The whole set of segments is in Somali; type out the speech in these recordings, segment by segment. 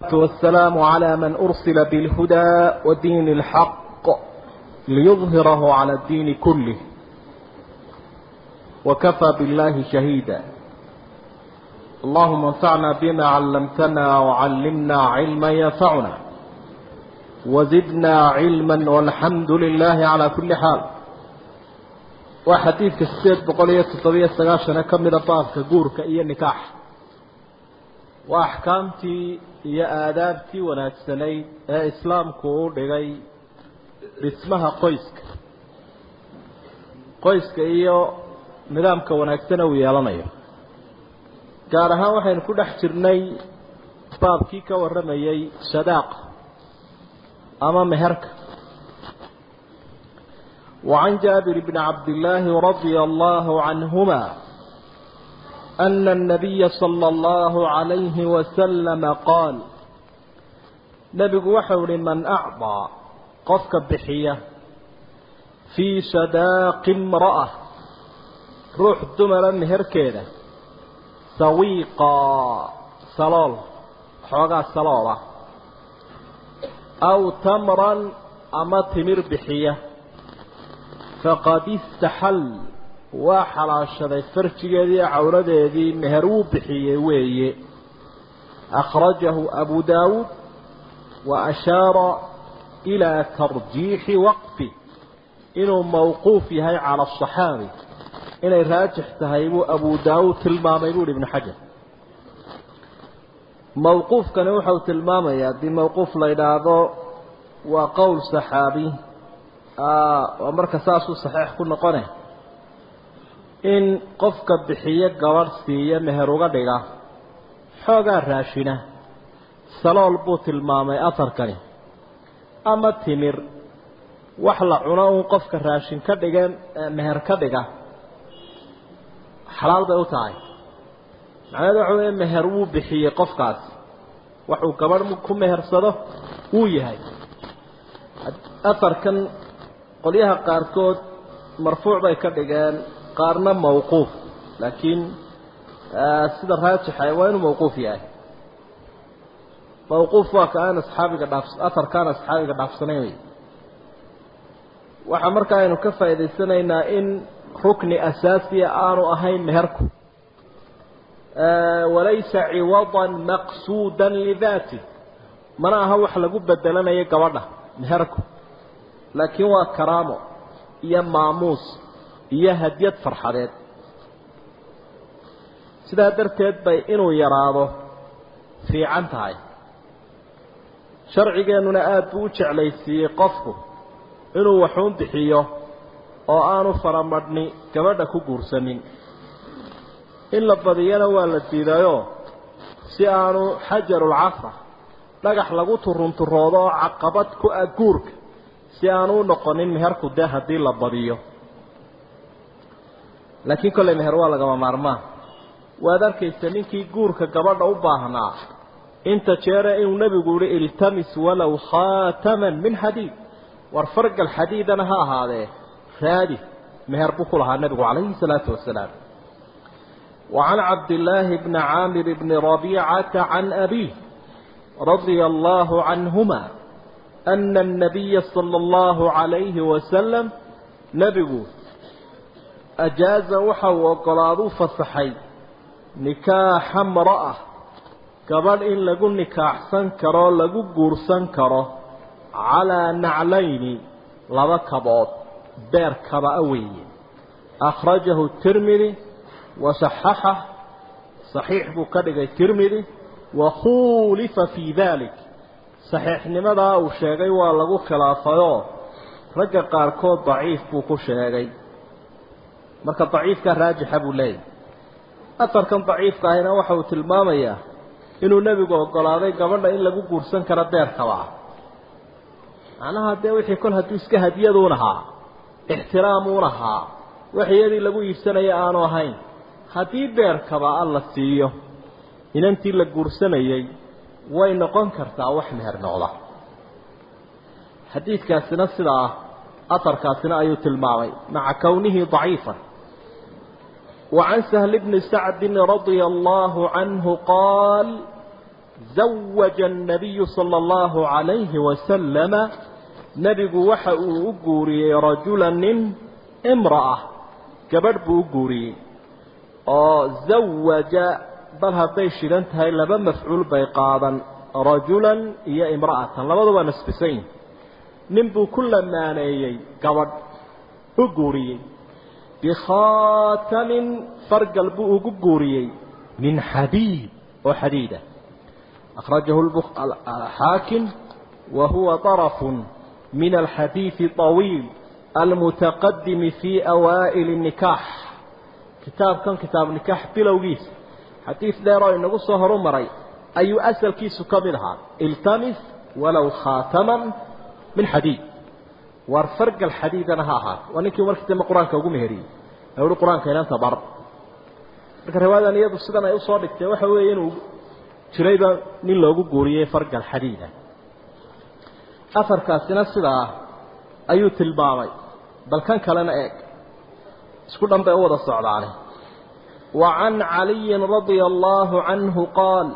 والسلام على من أرسل بالهدى ودين الحق ليظهره على الدين كله وكفى بالله شهيدا اللهم انفعنا بما علمتنا وعلمنا علما ينفعنا وزدنا علما والحمد لله على كل حال وحديث السيد بقولية الطبيعة السقاشنة كم بابك قورك إيا النكاح وأحكامتي iyo aadaabtii wanaagsanayd ee islaamku u dhigay dhismaha qoyska qoyska iyo nidaamka wanaagsana uu yeelanayo gaar ahaan waxaynu ku dhex jirnay baabkii ka warramayay sadaaqa ama meherka وعن جابر بن عبد الله رضي الله عنهما أن النبي صلى الله عليه وسلم قال نبي وحول من أعطى قفك بحية في صداق امرأة روح دمرا هركينة سويقا سلال حوغا سلالة أو تمرا أما تمر بحية فقد استحل waa xalaashaday farjigeedii cawradeedii meher wuu bixiyey weeye akhrajahu abu daawuud wa ashaara ilaa tarjiixi waqfi inuu mawquuf yahay cala asaxaabi inay raajix tahay buu abu daawuud tilmaamay buuhi ibnu xajar mawquufkani wuxau tilmaamayaa haddii mawquuf la idhaahdo waa qowl saxaabi waa marka saasuu saxiix ku noqone in qofka bixiyo gabadh siiya meher uga dhiga xoogaa raashina salool buu tilmaamay afarkani ama timir wax la cuno uun qofka raashin ka dhigeen meher ka dhiga xalaal bay u tahay macnaheed waxa weeye meher wuu bixiyey qofkaasi waxuu gabadh ku mehersado wuu yahay afarkan qolyaha qaarkood marfuuc bay ka dhigeen qaarna mawquuf laakiin sida raajixa waa inuu mawquuf yahay mawquuf waa ka aan asxaabiga dhaaf afarkaan asxaabiga dhaafsanayn wey waxaa markaa aynu ka faa'idaysanaynaa in rukni asaasiya aanu ahayn meherku walaysa ciwadan maqsuudan lidaati mana aha wax lagu bedelanayo gabadha meherku laakiin waa karaamo iyo maamuus iyo hadyad farxadeed sidaa darteed bay inuu yaraado fiican tahay sharcigeennuna aada buu u jeclaysiiyey qofku inuu waxuun bixiyo oo aanu faramadhni gabadha ku guursanin in la badiyana waa la diidayoo si aanu xajarulcafra dhagax lagu turunturoodo oo caqabad ku ah guurka si aanu u noqonin meherku dee haddii la badiyo laakiin kollay meher waa lagama maarmaan waad arkaysa ninkii guurka gabadha u baahnaa inta jeere inuu nebigu yihi iltamis walow khaataman min xadiid war fargal xadiidana ha ahaadee raadi meher buu ku lahaa nebigu calayhi salaatu wasalaam وعن عبد الله بن عامر بن ربيعة عن أبيه رضي الله عنهما أن النبي صلى الله عليه وسلم نبgu ajaaza waxa uu ogolaadu fasaxay nikaaxa mra'a gabadh in lagu nikaaxsan karo lagu guursan karo calaa naclayni laba kabood beer kaba-a weeye akhrajahu tirmidi wa saxaxah saxiix buu ka dhigay tirmidi wa khuulifa fii dalik saxiixnimadaa uu sheegay waa lagu khilaafayoo ragga qaarkood daciif buu ku sheegay marka daciifkaa raajixa buu leeyahy afarkan daciifka ahina waxa uu tilmaamayaa inuu nebigu ogolaaday gabadha in lagu guursan karo beerkaba ah macnaha dee wixii kol hadduu iska hadiyaduun ahaa ixtiraamuun ahaa wax iyadii lagu iibsanaya aanu ahayn haddii beerkaba a la siiyo inantii la guursanayey way noqon kartaa wax meher noqda xadiidkaasina sidaa afarkaasina ayuu tilmaamay maca kownihi daciifan وعن سهل بن سعد رضي الله عنه قال zawaja annabiyu sala allahu calayhi wasalama nebigu waxa uu u guuriyey rajula nin imra'a gabadh buu u guuriyey oo zawaja bal hadday shidan tahay laba mafcuul bay qaadan rajulan iyo imra'atan labaduba nasbisan yihin nin buu ku lamaaneeyey gabadh u guuriyey bikhaatamin fargal buu ugu guuriyey min xadiid oo xadiida akhrajahu xaakim wa huwa darafun min alxadiidi طawiil almutaqadimi fii awaa'ili الnikaax kitaabkan kitaab nikaax bilowgiisa xadiid dheer oo inagu soo horu maray ayuu asalkiisu ka mid ahaa iltamis walow khaataman min xadiid war fargal xadiidana ha ahaato waa ninkii markii dambe qur-aanka ugu meheriyey ee uhi qur-aanka inanta bar marka riwaayadan iyadu sidan ay usoo dhigtee waxa weeye inuu jirayba nin loogu guuriyey fargal xadiida afarkaasina sidaa ayuu tilmaamay bal kan kalena eeg isku dhan bay u wada socdaane wa can caliyin radia allaahu canhu qaal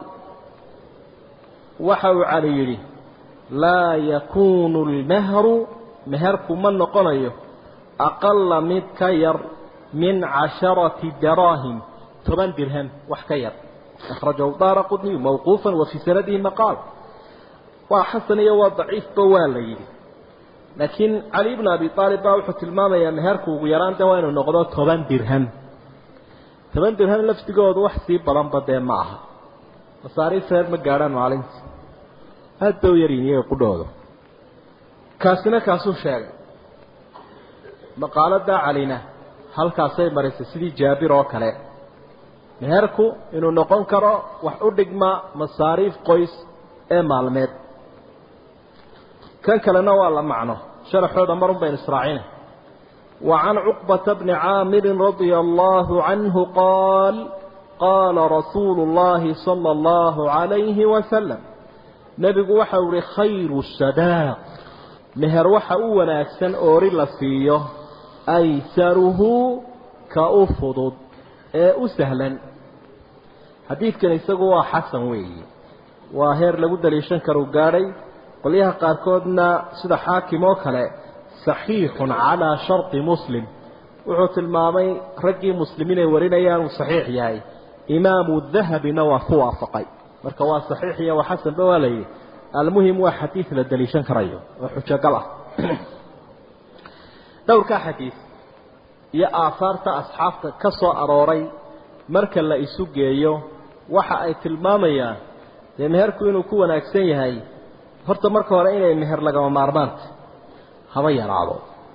waxa uu cali yidhi laa yakuunu lmehru meherku ma noqonayo aqala mid ka yar min casharati daraahim toban dirham wax ka yar akhrajahu daara qudniyu mawquufan wa fii sanadihi maqaal waa xasan iyo waa daciifba waa la yidhi laakiin cali bnu abi aalib baa wuxuu tilmaamayaa meherku ugu yaraan de waa inuu noqdo toban dirham toban dirham lafdigoodu wax sii badanba dee ma aha masaariif reer ma gaadhaan maalintii aada bay u yaryihin iyaga qudhooda kaasina kaasuu sheegay maqaaladaa calina halkaasay marisay sidii jaabir oo kale meherku inuu noqon karo wax u dhigma masaariif qoys ee maalmeed kan kalena waa la macno sharaxooda marun baynu israacina wa can cuqbata bni caamirin radia allaahu canhu qaal qaala rasuulu llaahi sala allahu calayhi wasalam nebigu waxau ihi khayru sadaaq meher waxa u wanaagsan oori la siiyo aysaruhu ka u fudud ee u sahlan xadiidkan isagu waa xasan weeyi waa heer lagu daliishan karu gaadhay qolyaha qaarkoodna sida xaakim oo kale saxiixun calaa sharti muslim wuxuu tilmaamay raggii muslimiin ay warinayaan uu saxiix yahay imaamu dahabina waa ku waafaqay marka waa saxiix iyo waa xasanba waa layidhi almuhim waa xadiid la daliishan karayo oo xujogal ah dhowrkaa xadiid iyo aahaarta asxaabta ka soo arooray marka la isu geeyo waxa ay tilmaamayaan dee meherku inuu ku wanaagsan yahay horta marka hore inay meher lagama maarmaanta haba yaraado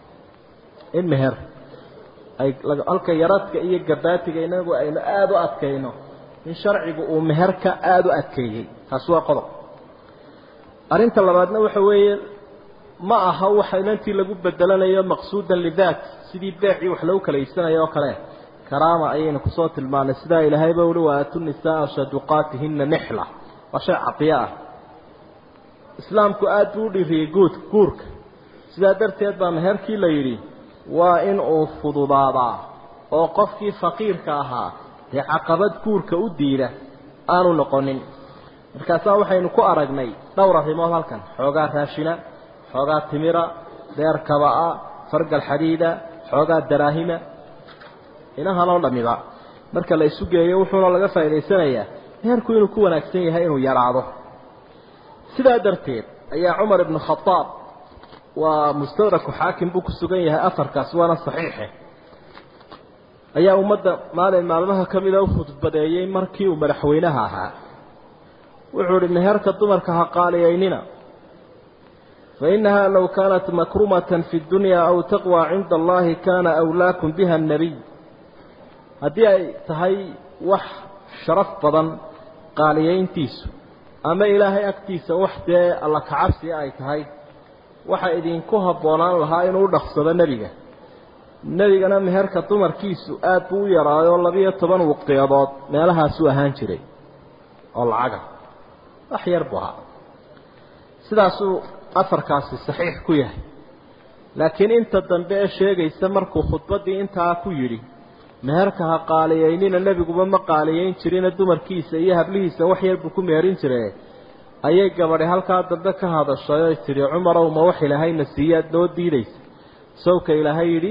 in meher ay halka yaradka iyo gabaatiga inagu aynu aada u adkayno in sharcigu uu meherka aada u adkeeyey taasi waa qodob arrinta labaadna waxa weeye ma aha waxa inantii lagu bedelanayo maqsuudan lidaat sidii beecii wax lagu kala iibsanayo oo kale karaama ayaynu kusoo tilmaanay sidaa ilaahayba uhi waaatu nisaaa saduqaatihina nixla waa shay cadiyo ah islaamku aada buu u dhiriyey guud guurka sidaa darteed baa meherkii la yidhi waa in uu fududaadaa oo qofkii faqiirka ahaa dee caqabad guurka u diida aanu noqonin markaasaa waxaynu ku aragnay dhowr arrimood halkan xoogaa raashina xoogaa timira deer kaba-a fargal xadiida xoogaa daraahima inahanoo dhamiba marka la isu geeyo wuxuuna laga faa'idaysanayaa meherku inuu ku wanaagsan yahay inuu yaraado sidaa darteed ayaa cumar ibnu khadaab waa mustadraku xaakim buu ku sugan yahay afarkaas waana saxiixe ayaa ummadda maalin maalmaha ka mida u khudbadeeyey markii uu madaxweynaha ahaa wuxuu ihi meherka dumarka ha qaaliyaynina fainaha low kaanat makrumatan fi dunya aw taqwى cinda allahi kana awlaakum biha الnabiy haddii ay tahay wax sharaf badan qaaliyayntiisu ama ilaahay agtiisa wax dee alla kacabsiga ay tahay waxa idinku habboonaan lahaa inuu dhaqsado nebiga nebigana meherka dumarkiisu aad buu u yaraayo labiyo toban waqtiyadood meelahaasuu ahaan jiray oo lacaga wax yar buu ahaa sidaasuu afarkaasi saxiix ku yahay laakiin inta dambe ee sheegaysa markuu khudbaddii intaa ku yidhi meherka ha qaaliyeynina nebiguba ma qaaliyeyn jirina dumarkiisa iyo hablihiisa wax yar buu ku meherin jire ayay gabadhi halkaa dambe ka hadashay oy tidhi cumarow ma wax ilaahayna siiyaad noo diidaysa sawka ilaahay yidhi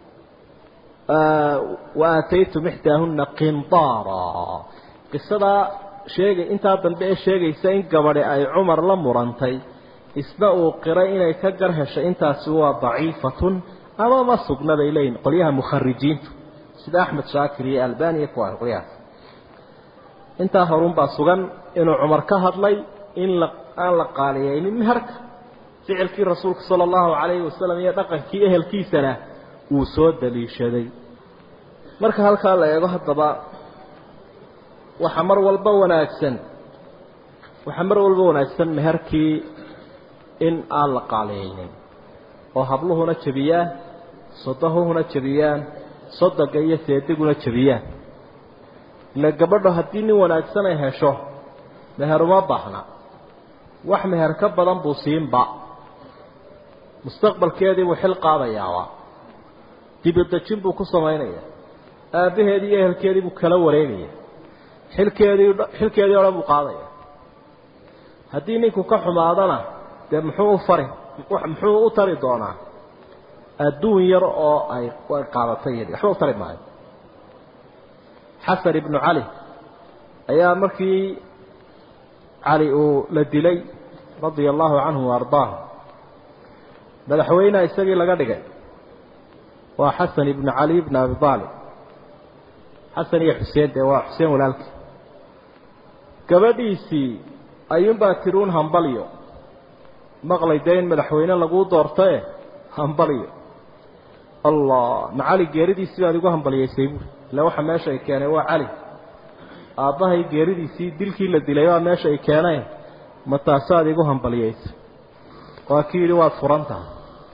wa aataytum ixdaahunna qindaara qisadaa sheegay intaa dambe ee sheegaysa in gabadhi ay cumar la murantay isna uu qiray inay ka gar heshay intaasi waa daciifatun ama ma sugna bay leeyihin qolyaha mukharijiintu sida axmed shaakir iyo albaniya kuwa qolyahaas intaa horunbaa sugan inuu cumar ka hadlay in la aan la qaaliyeynin meherka ficilkii rasuulka sala allahu calayhi wasalam iyo dhaqankii ehelkiisana wuu soo daliishaday marka halkaa la eego haddaba waxaa mar walba wanaagsan waxaa mar walba wanaagsan meherkii in aan la qaaliyeynin oo habluhuna jebiyaan sodahuhuna jebiyaan sodoga iyo seediguna jebiyaan ila gabadho haddii nin wanaagsan ay hesho meher uma baahna wax meher ka badan buu siinba mustaqbalkeedii buu xil qaadayaaba dibadejin buu ku samaynaya aabbaheedii iyo ehelkeedii buu kala wareegaya xilkeedii xilkeedii o dhan buu qaadaya haddii ninku ka xumaadana dee muxuu u fari muxuu u tari doonaa adduun yar oo ay qaadatay iyadii waxba u tari maayo xasan ibnu cali ayaa markii cali uu la dilay radia allahu canhu wa ardaahu madaxweyneha isagii laga dhigay waa xasan ibnu cali ibn abi aalib xasan iyo xuseen dee waa xuseen walaalkii gabadhiisii ayuunbaa tiruun hambalyo maqlay dee in madaxweyne laguu doortae hambalyo allah ma cali geeridiisii baad igu hambalyaysay buuri illa waxa meesha ay keenay waa cali aabbahay geeridiisii dilkii la dilay waa meesha ay keeneen ma taasaad igu hambalyaysay waa kii yidhi waad furan tahay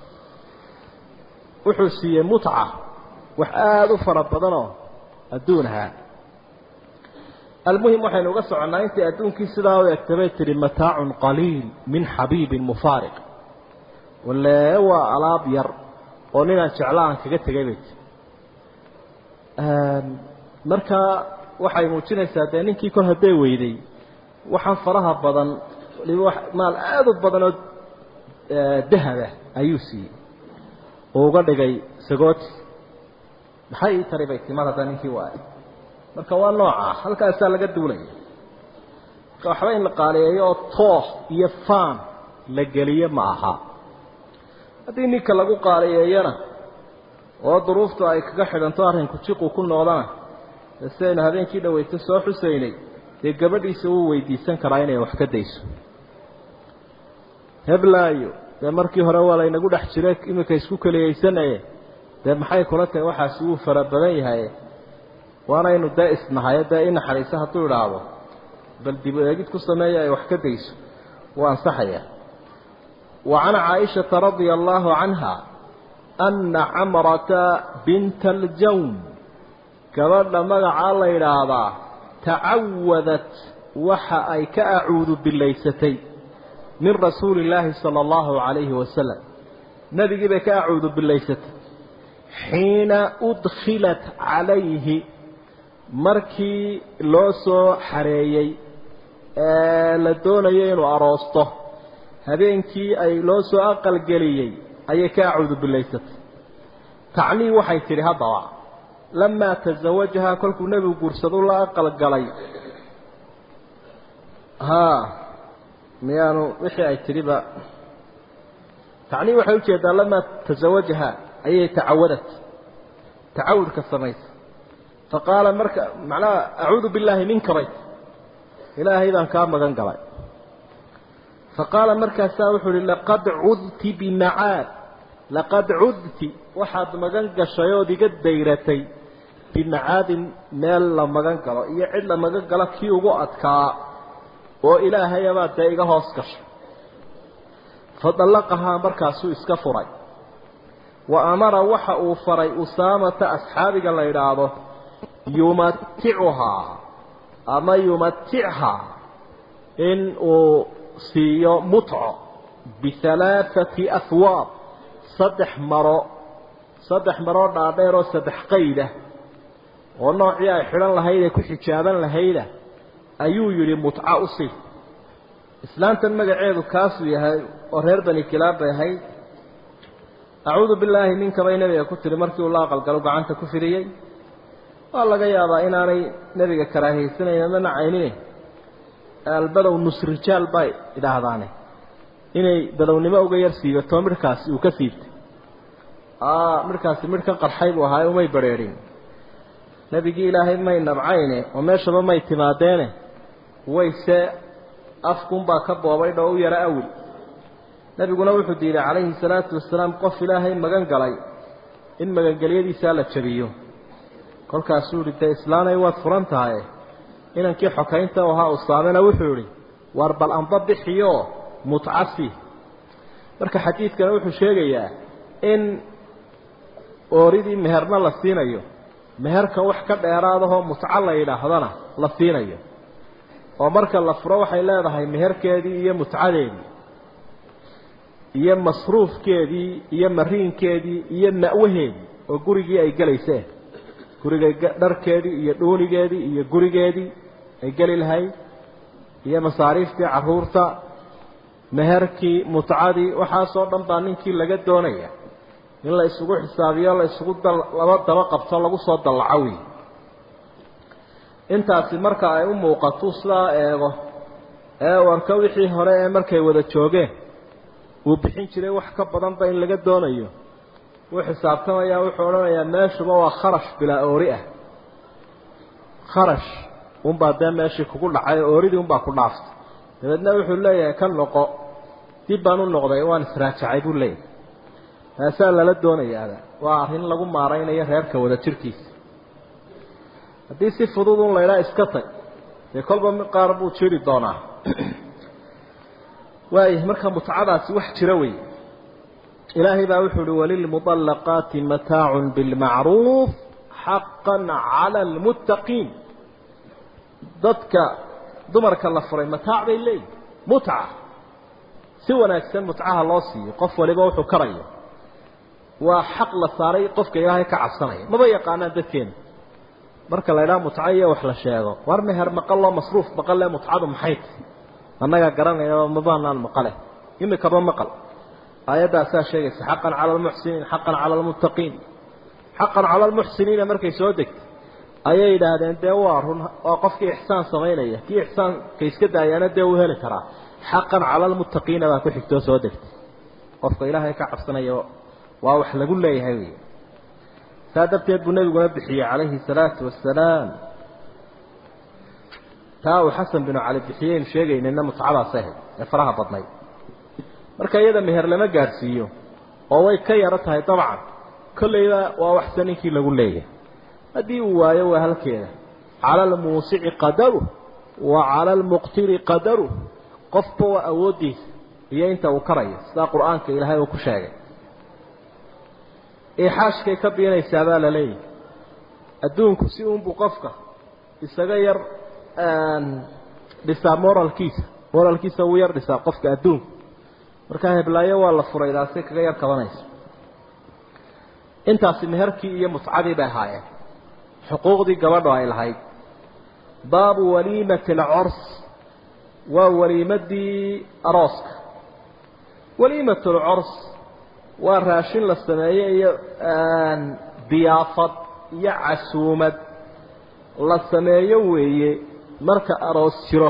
wuxuu siiyey mutca wax aada u fara badanoo adduun ahaa almuhim waxaynu uga soconnaa intii adduunkii sidaa u egtabay tihi mataacun qaliil min xabiibin mufaariq walee waa alaab yar oo ninaan jecla aan kaga tegay bay tii markaa waxay muujinaysaa dee ninkii kor hadday weyday waxaan faraha badan waliba maal aada u badan oo dahaba ayuu siiyey uu uga dhigay sagooti maxay ii tari bay timad hadda ninkii waay marka waa nooca halkaasaa laga duulaya marka waxba in la qaaliyeeyo oo tooh iyo faan la geliyo ma aha haddii ninka lagu qaaliyeeyana oo duruuftu ay kaga xidhanto arrinku jiqu ku noqdana de sidaynu habeenkii dhaweyto soo xusaynay dee gabadhiisa wuu weydiisan karaa inay wax ka dayso heblaayo dee markii hore waa laynagu dhex jira iminka isku keliyaysanaye dee maxay kula tahay waxaasi wuu fara badan yahay waanaynu dee isnahayo dee i naxariisa hadduu idhaahdo bal dib eegid ku sameeya ay wax ka dayso wuu ansaxaya wa can caaishata radia allaahu canha anna camrata binta aljawn gabadha magacaa la yidhaahdaa tacawadat waxa ay ka acuudu bilaysatay min rasuuli illaahi sala allahu calayhi wasalam nebigii bay ka acuudu bilaysatay xiina udkhilat calayhi markii loo soo xareeyey ee la doonayo inuu aroosto habeenkii ay loo soo aqalgeliyey ayay ka acuudu bilaysatay tacnii waxay tidhi haddaba lamaa tasawajahaa kolkuu nebigu guursadu la aqalgalay haa miyaanu wixii ay tidhiba tacnii waxay ujeedaa lamaa tasawajahaa ayay tacawadat tacawudka samaysay faqaala marka macnaha acuudu billaahi minka bay ilaahay baan kaa magan galay faqaala markaasaa wuxuu uhi laqad cudti bimacaad laqad cudti waxaad magan gashay ood iga dayratay bimacaadin meel la magan galo iyo cid la magan galo kii ugu adkaa oo ilaahayabaad dee iga hoos gashay fadallaqahaa markaasuu iska furay wa amara waxa uu faray usaamata asxaabiga la yidhaahdo yumaticuhaa ama yumatichaa in uu siiyo mutco bihalaathati ahwaab saddex maro saddex maroo dhaadheer oo saddex qaydah oo noocii ay xidhan lahayd ee ku xijaaban lahayda ayuu yidhi mutca u sii islaantan magaceedu kaasuu yahay oo reer bani kilaab bay ahayd acuudu billaahi ninkabay nebiga ku tiri markii uu la aqalgalo gacanta ku fidiyey waa laga yaabaa inaanay nebiga karaahaysanaynin ama nacaynine albadow nusrijaal bay idhaahdaane inay badownimo uga yar siibato midhkaasi uu ka siibtay midhkaasi midh ka qarxay buu ahaa umay badrheedhin nebigii ilaahay may nabcayne oo meeshaba may timaadeene wayse afkunbaa ka boobay dho u yaro awil nebiguna wuxuu diiday calayhi salaatu wasalaam qof ilaahay magan galay in magangelyadiisaa la jabiyo kolkaasuu yihi dee islaanay waad furan tahay inankii xokaynta u ahaa usaamena wuxuu idhi waar bal amba bixiyo mutcasi marka xadiidkana wuxuu sheegayaa in ooridii meherna la siinayo meherka wax ka dheeraadahoo mutco la yidhaahdana la siinayo oo marka la furo waxay leedahay meherkeedii iyo mutcadeedii iyo masruufkeedii iyo mariinkeedii iyo ma'waheedii oo gurigii ay gelayseen guriga dharkeedii iyo dhuunigeedii iyo gurigeedii ay geli lahayd iyo masaariiftii carruurta meherkii mutcadii waxaasoo dhan baa ninkii laga doonaya in la isugu xisaabiyo la isugu laba daba qabto lagu soo dallaco wey intaasi marka ay u muuqato sidaa eego ee u arko wixii hore ee markay wada joogeen uu bixin jiray wax ka badanba in laga doonayo wuu xisaabtamayaa wuxuu odhanayaa meeshuba waa kharash bilaa oori ah kharash unbaa dee meeshii kugu dhacay oo ooridii unbaa ku dhaaftay dabeedna wuxuu leeyahay ka noqo dib baan u noqday waan israajacay buu leeyahay taasaa lala doonayaaba waa arrin lagu maaraynayo reerka wada jirkiisa haddii si fudud un laydhaa iska tag dee kolba qaar buu jiri doonaa waaya marka mutcadaasi wax jira wey ilaahay baa wuxuu uhi walilmuطallaqaati mataacun bilmacruuf xaqan cala almuttaqiin dadka dumarka la furay mataac bay leeyihin mutca si wanaagsan mutcaha loo siiyo qof waliba wuxuu karayo waa xaq la saaray qofka ilaahay ka cabsanaya maba yaqaanaan dadkeena marka la ydhaha mutco iyo wax la sheego war meher maqaloo masruuf maqale mutcadu maxay tahy annagaa garanayna mabaanaan maqale imikaba maqal aayaddaasaa sheegaysa xaqan cala almuxsiniin xaqan cala almuttaqiin xaqan cala almuxsiniina markay soo degtay ayay yidhaahdeen dee waa run waa qofkii ixsaan samaynaya kii ixsaanka iska daayaana dee uu heli karaa xaqan cala almuttaqiina baa ku xigtoo soo degtay qofka ilaahay ka cabsanaya waa wax lagu leeyahay wey saa darteed buu nebiguna bixiyey calayhi salaatu wasalaam taa uu xasan binu cali bixiyeynu sheegaynayna mutcadaas ahayd ee faraha badnayd marka iyada meher lama gaadhsiiyo oo way ka yaro tahay dabcan kollayba waa waxse ninkii lagu leeyahay haddii uu waayo waa halkeeda cala almuusici qadaru wa cala almuqtiri qadaru qofba waa awooddiisa iyo inta uu karayo sidaa qur-aanka ilaahay uu ku sheegay ixaashkay ka biinaysaa baa la leeyahay adduunku si uunbuu qofka isaga yar dhisaa moralkiisa moralkiisa wuu yar dhisaa qofka adduunku markaa heblaayo waa la furay daasay kaga yar kabanayso intaasi meherkii iyo mutcadii bay ahaayeen xuquuqdii gabadho ay lahayd baabu waliimati alcors waa waliimadii arooska waliimat alcors waa raashin la sameeye iyo diyaafad iyo casuumad la sameeyo weeye marka aroos jiro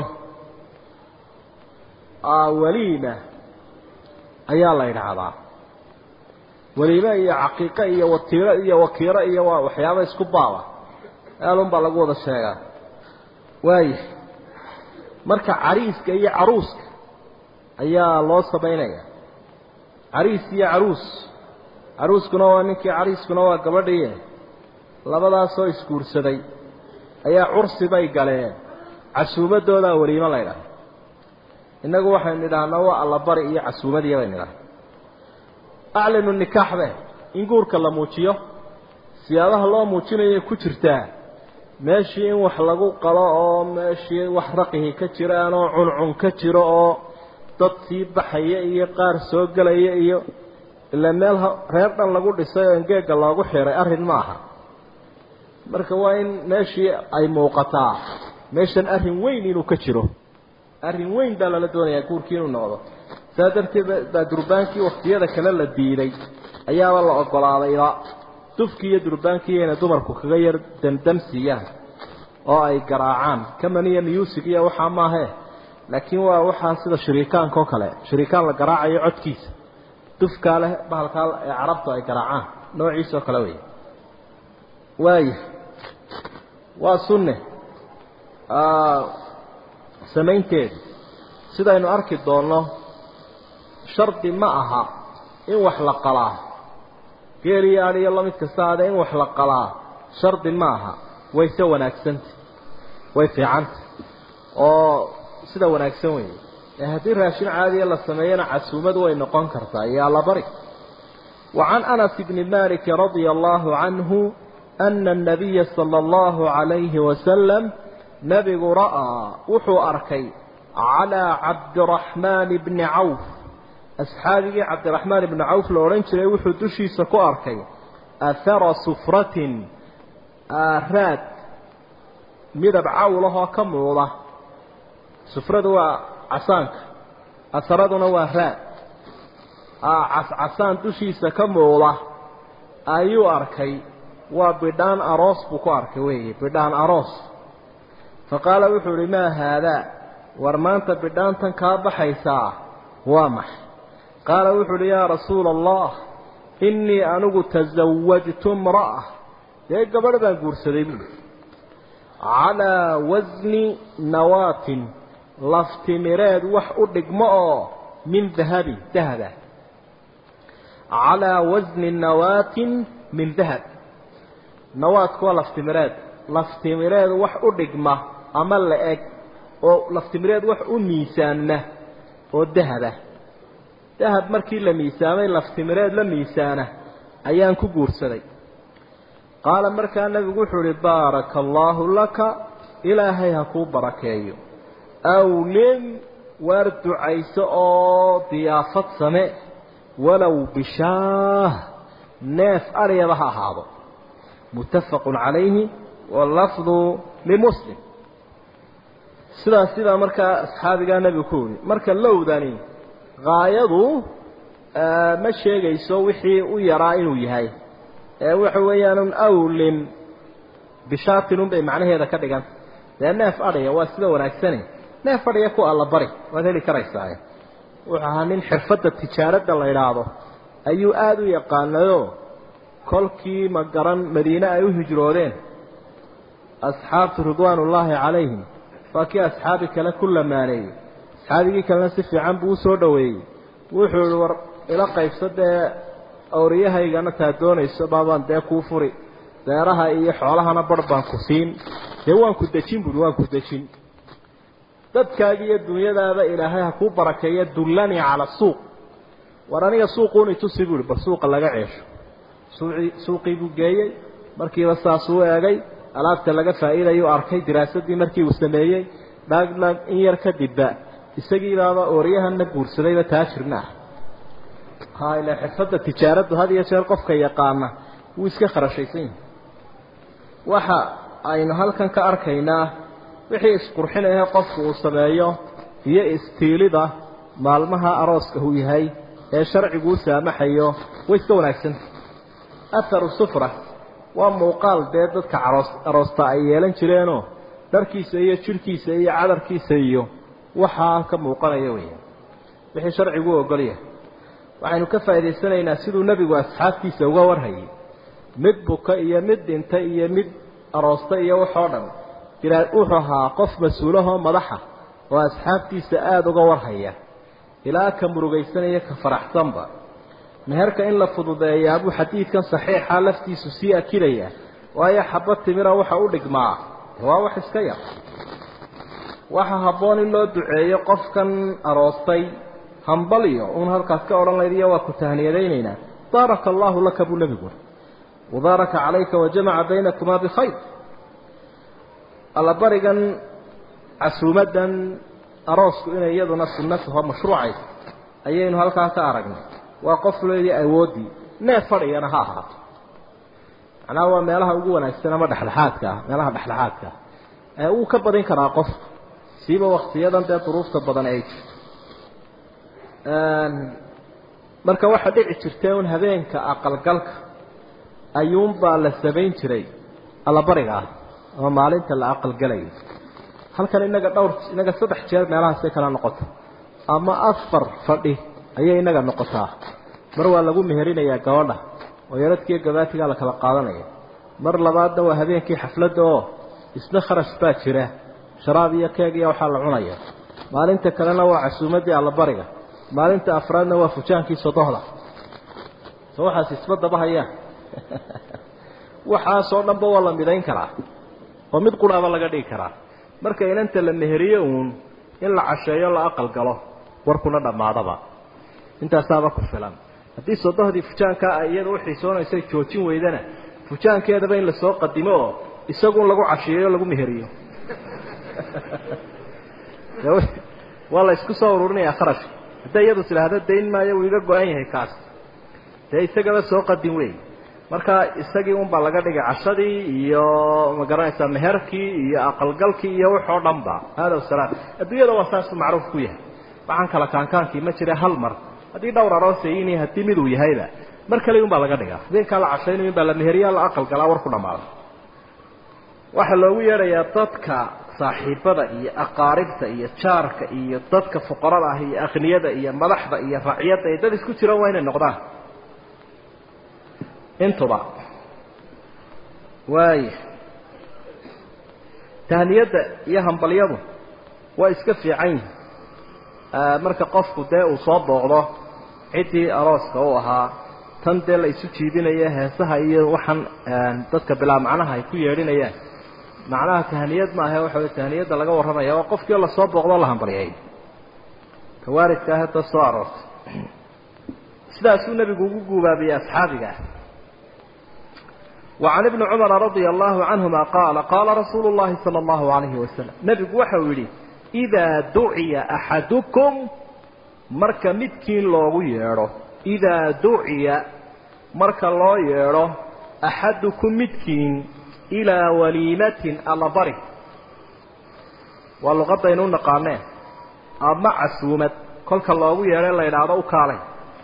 waliima ayaa la yidhaahdaa waliime iyo caqiiqo iyo watiiro iyo wakiiro iyo waa waxyaaba isku baaba aalun baa lagu wada sheegaa waaya marka cariiska iyo caruuska ayaa loo samaynaya cariis iyo caruus caruuskuna waa ninkii cariiskuna waa gabadhii labadaasoo isguursaday ayaa cursi bay galeen casuumadoodaa weliimo la ydhaha innagu waxaynu idhaahnaa waa allabari iyo casuumadiiya baynu idhahna aclinu nikaaxbe in guurka la muujiyo siyaabaha loo muujinayay ku jirtaa meeshii in wax lagu qalo oo meeshii wax raqihi ka jiraan oo cuncun ka jiro oo dad sii baxaya iyo qaar soo gelaya iyo ila meel reer dhan lagu dhisay oo engeega loogu xiray arrin ma aha marka waa in meeshii ay muuqataa meeshan arrin weyn inuu ka jiro arrin weyn baa lala doonayaa guurkii inuu noqdo saa darteed baa durbaankii waktiyada kale la diiday ayaaba la ogolaadayba dufkii iyo durbaankii inay dumarku kaga yar damdamsiiyaan oo ay garaacaan kamaniya music iyo waxaa maahe laakiin waa waxaa sida shiriikaanka oo kale shiriikaan la garaacayo codkiisa dufkaa leh bahalkaa ee carabtu ay garaacaan noociisa oo kale wey waaya waa sunne samaynteedu sidaynu arki doonno shardi ma aha in wax la qalaa geel iyo adh iyo lamid kasta ade in wax la qalaa shardi ma aha wayse wanaagsanta way fiicanta oo sida wanaagsan wey ee haddii raashin caadiya la sameeyana casuumad way noqon kartaa iyo allabari وعن أنس بن مالك رضي الله عنه أن النبي صلى الله عليه وسلم نبي رأى وحو أركي على عبد الرحمن بن عوف أصحابي عبد الرحمن بن عوف لورنش وحو دشي سكو أركي أثر صفرة آرات مدب عولها كموضة صفرة وعسانك أثردنا وآرات cascasaan dushiisa ka muuqda ayuu arkay waa bidhaan aroos buu ku arkay weeye bidhaan aroos fa qaala wuxuu idhi maa haadaa war maanta bidhaantan kaa baxaysaa waa maxay qaala wuxuu idhi yaa rasuula allah innii anigu tasawajtu imra'a dee gabadh baan guursaday buui calaa wasni nawaatin laftimireed wax u dhigmo oo min dahabin dahaba calaa wasni nawaatin min dahab nawaadku waa laftimireed laftimireed wax u dhigma ama la eg oo laftimireed wax u miisaanma oo dahaba dahab markii la miisaamay laftimireed la miisaana ayaan ku guursaday qaala markaa nebigu wuxuu uhi baaraka allaahu laka ilaahay ha kuu barakeeyo awlim waar ducayso oo diyaafad same walow bishaah neef aryaba ha ahaado muttafaqun calayhi wallafdu limuslim sidaas sidaa markaa asxaabigaa nebigu ku yihi marka lowdani haayadu ma sheegayso wixii u yaraa inuu yahay ee waxa weeyaanun awlim bishaatinun bay macnaheeda ka dhiganta dee neef adhaya waa sida wanaagsane neef adhaya ku alla bari waad heli karaysaa wuxuu ahaa nin xirfadda tijaaradda la idhaahdo ayuu aada u yaqaanayo kolkii ma garan madiine ay u hijroodeen asxaabtu ridwaanullaahi calayhim waa kii asxaabi kale ku lamaaneeyey asxaabigii kalena si fiican buu usoo dhoweeyey wuxuu ihi war ila qaybso dee awriyahaygana taa doonayso baabaan dee kuu furi deeraha iyo xoolahana bar baan ku siin dee waan ku dejin buui waan ku dejin dadkaaga iyo dunyadaada ilaahay ha kuu barakeeya dullanii cala suuq war aniga suuquuni tusi buuhi bal suuqa laga ceesho suucii suuqii buu geeyey markiiba saasuu eegay alaabta laga faa'iidayuu arkay diraasadii markii uu sameeyey dhaagdhaag in yar kadibba isagiibaaba ooryahanna guursadayba taajirna ah ha ila xirfadda tijaaraddu had iyo jeer qofka yaqaana wuu iska kharashaysan yahay waxa aynu halkan ka arkaynaa wixii isqurxinaya qofku uu sameeyo iyo istiilida maalmaha arooska uu yahay ee sharcigu u saamaxayo way iska wanaagsanta atharu sufra waa muuqaal dee dadka aroos aroosta ay yeelan jireenoo dharkiisa iyo jidhkiisa iyo cadarkiisa iyo waxaa ka muuqanaya weya wixii sharcigu u ogolyahay waxaynu ka faa'idaysanaynaa siduu nebigu asxaabtiisa uga warhayay mid buka iyo mid dhintay iyo mid aroosta iyo waxoo dhan wuxuu ahaa qof mas-uulahoo madaxa oo asxaabtiisa aada uga warhaya ilaa ka murugaysanaya ka faraxsanba meherka in la fududeeyaa buu xadiidkan saxiixa laftiisu sii akidaya waayo xaba timira waxa u dhigmaa waa wax iska yar waxa habboon in loo duceeyo qofkan aroostay hambalyo uun halkaas ka odhan laydiyo waa ku tahniyadaynaynaa baaraka allaahu laka buu nebigu wabaaraka calayka wajamaca baynakumaa bikhayr allabarigan casuumaddan aroosku inay iyaduna sunnataho mashruucaysa ayaynu halkaa ka aragnay waa qof leedii awooddii neef fadhigana ha ahaato macnaha waa meelaha ugu wanaagsan ama dhexdhexaadka ah meelaha dhexdhexaadka ah ee uu ka badin karaa qofka siiba waktiyadan dee duruufta badan ay jirto marka waxaa dhici jirtay un habeenka aqalgalka ayuunbaa la samayn jiray allabariga ah oo maalinta la aqalgalayo halkan inaga dhowr inaga saddex jeer meelahaasay kala noqota ama afar fadhi ayay inaga noqotaa mar waa lagu meherinayaa gabadha oo yaradkiiyo gabaatigaa la kala qaadanaya mar labaadna waa habeenkii xafladda oo isna kharash baa jira sharaab iyo keeg iyo waxaa la cunaya maalinta kalena waa casuumaddii allabariga maalinta afraadna waa fujaankii sodohda so waxaas isma daba hayaan waxaasoo dhanba waa la midayn karaa oo mid quraaba laga dhigi karaa marka inanta la meheriyo uun in la casheeyo la aqal galo warkuna dhammaadaba intaasaaba ku filan haddii sodohdii fujaankaa ay iyada u xiisoonaysa joojin weydana fujaankeedaba in lasoo qadimo oo isagun lagu casheeyo lagu meheriyo waa la isku soo ururinayaa kharashka hadday iyadu tidhaahdo dayn maayo wuu iga go-an yahay kaas dee isagaba soo qadin wey marka isagii unbaa laga dhigay cashadii iyo magaranaysaa meherkii iyo aqalgalkii iyo waxoo dhan ba hada wasalaam adduunyada waa saasuu macruuf ku yahay waxaan kala kaankaankii ma jira hal mar haddii dhowr aroosayini haddii miduu yahayba mar kale un baa laga dhigaa habeenkaa la cashaynayo in baa la meheriyaa la aqalgalaa war ku dhamaada waxaa loogu yeedhayaa dadka saaxiibada iyo aqaaribta iyo jaarka iyo dadka fuqarada ah iyo akhniyada iyo madaxda iyo racyadda iyo dad isku jiraan waa inay noqdaan intuba waaya tahniyadda iyo hambalyadu waa iska fiican yihin marka qofku dee uu soo booqdo ciddii arooska u ahaa tan dee la isu jiibinaya heesaha iyo waxaan dadka bilaa macnaha ay ku yeedhinayaan macnaha tahniyad ma ahe waxa wey tahniyadda laga warramaya waa qofkii lasoo booqdoo la hambalyay kawaaridka ah hadda soo aroortay sidaasuu nebigu ugu guubaabiyey asxaabiga ah وعن ابن عمر رضي الله عنهما قال قال رسول الله صلى الله عليه وسلم نبي وحولي إذا دعي أحدكم مركا مدكين لوغو ييرو إذا دعي مركا لو ييرو أحدكم مدكين إلى وليمة على بري واللغة ينون قامين أما عسومة كل كاللوغو ييرو الله ينعرض كالي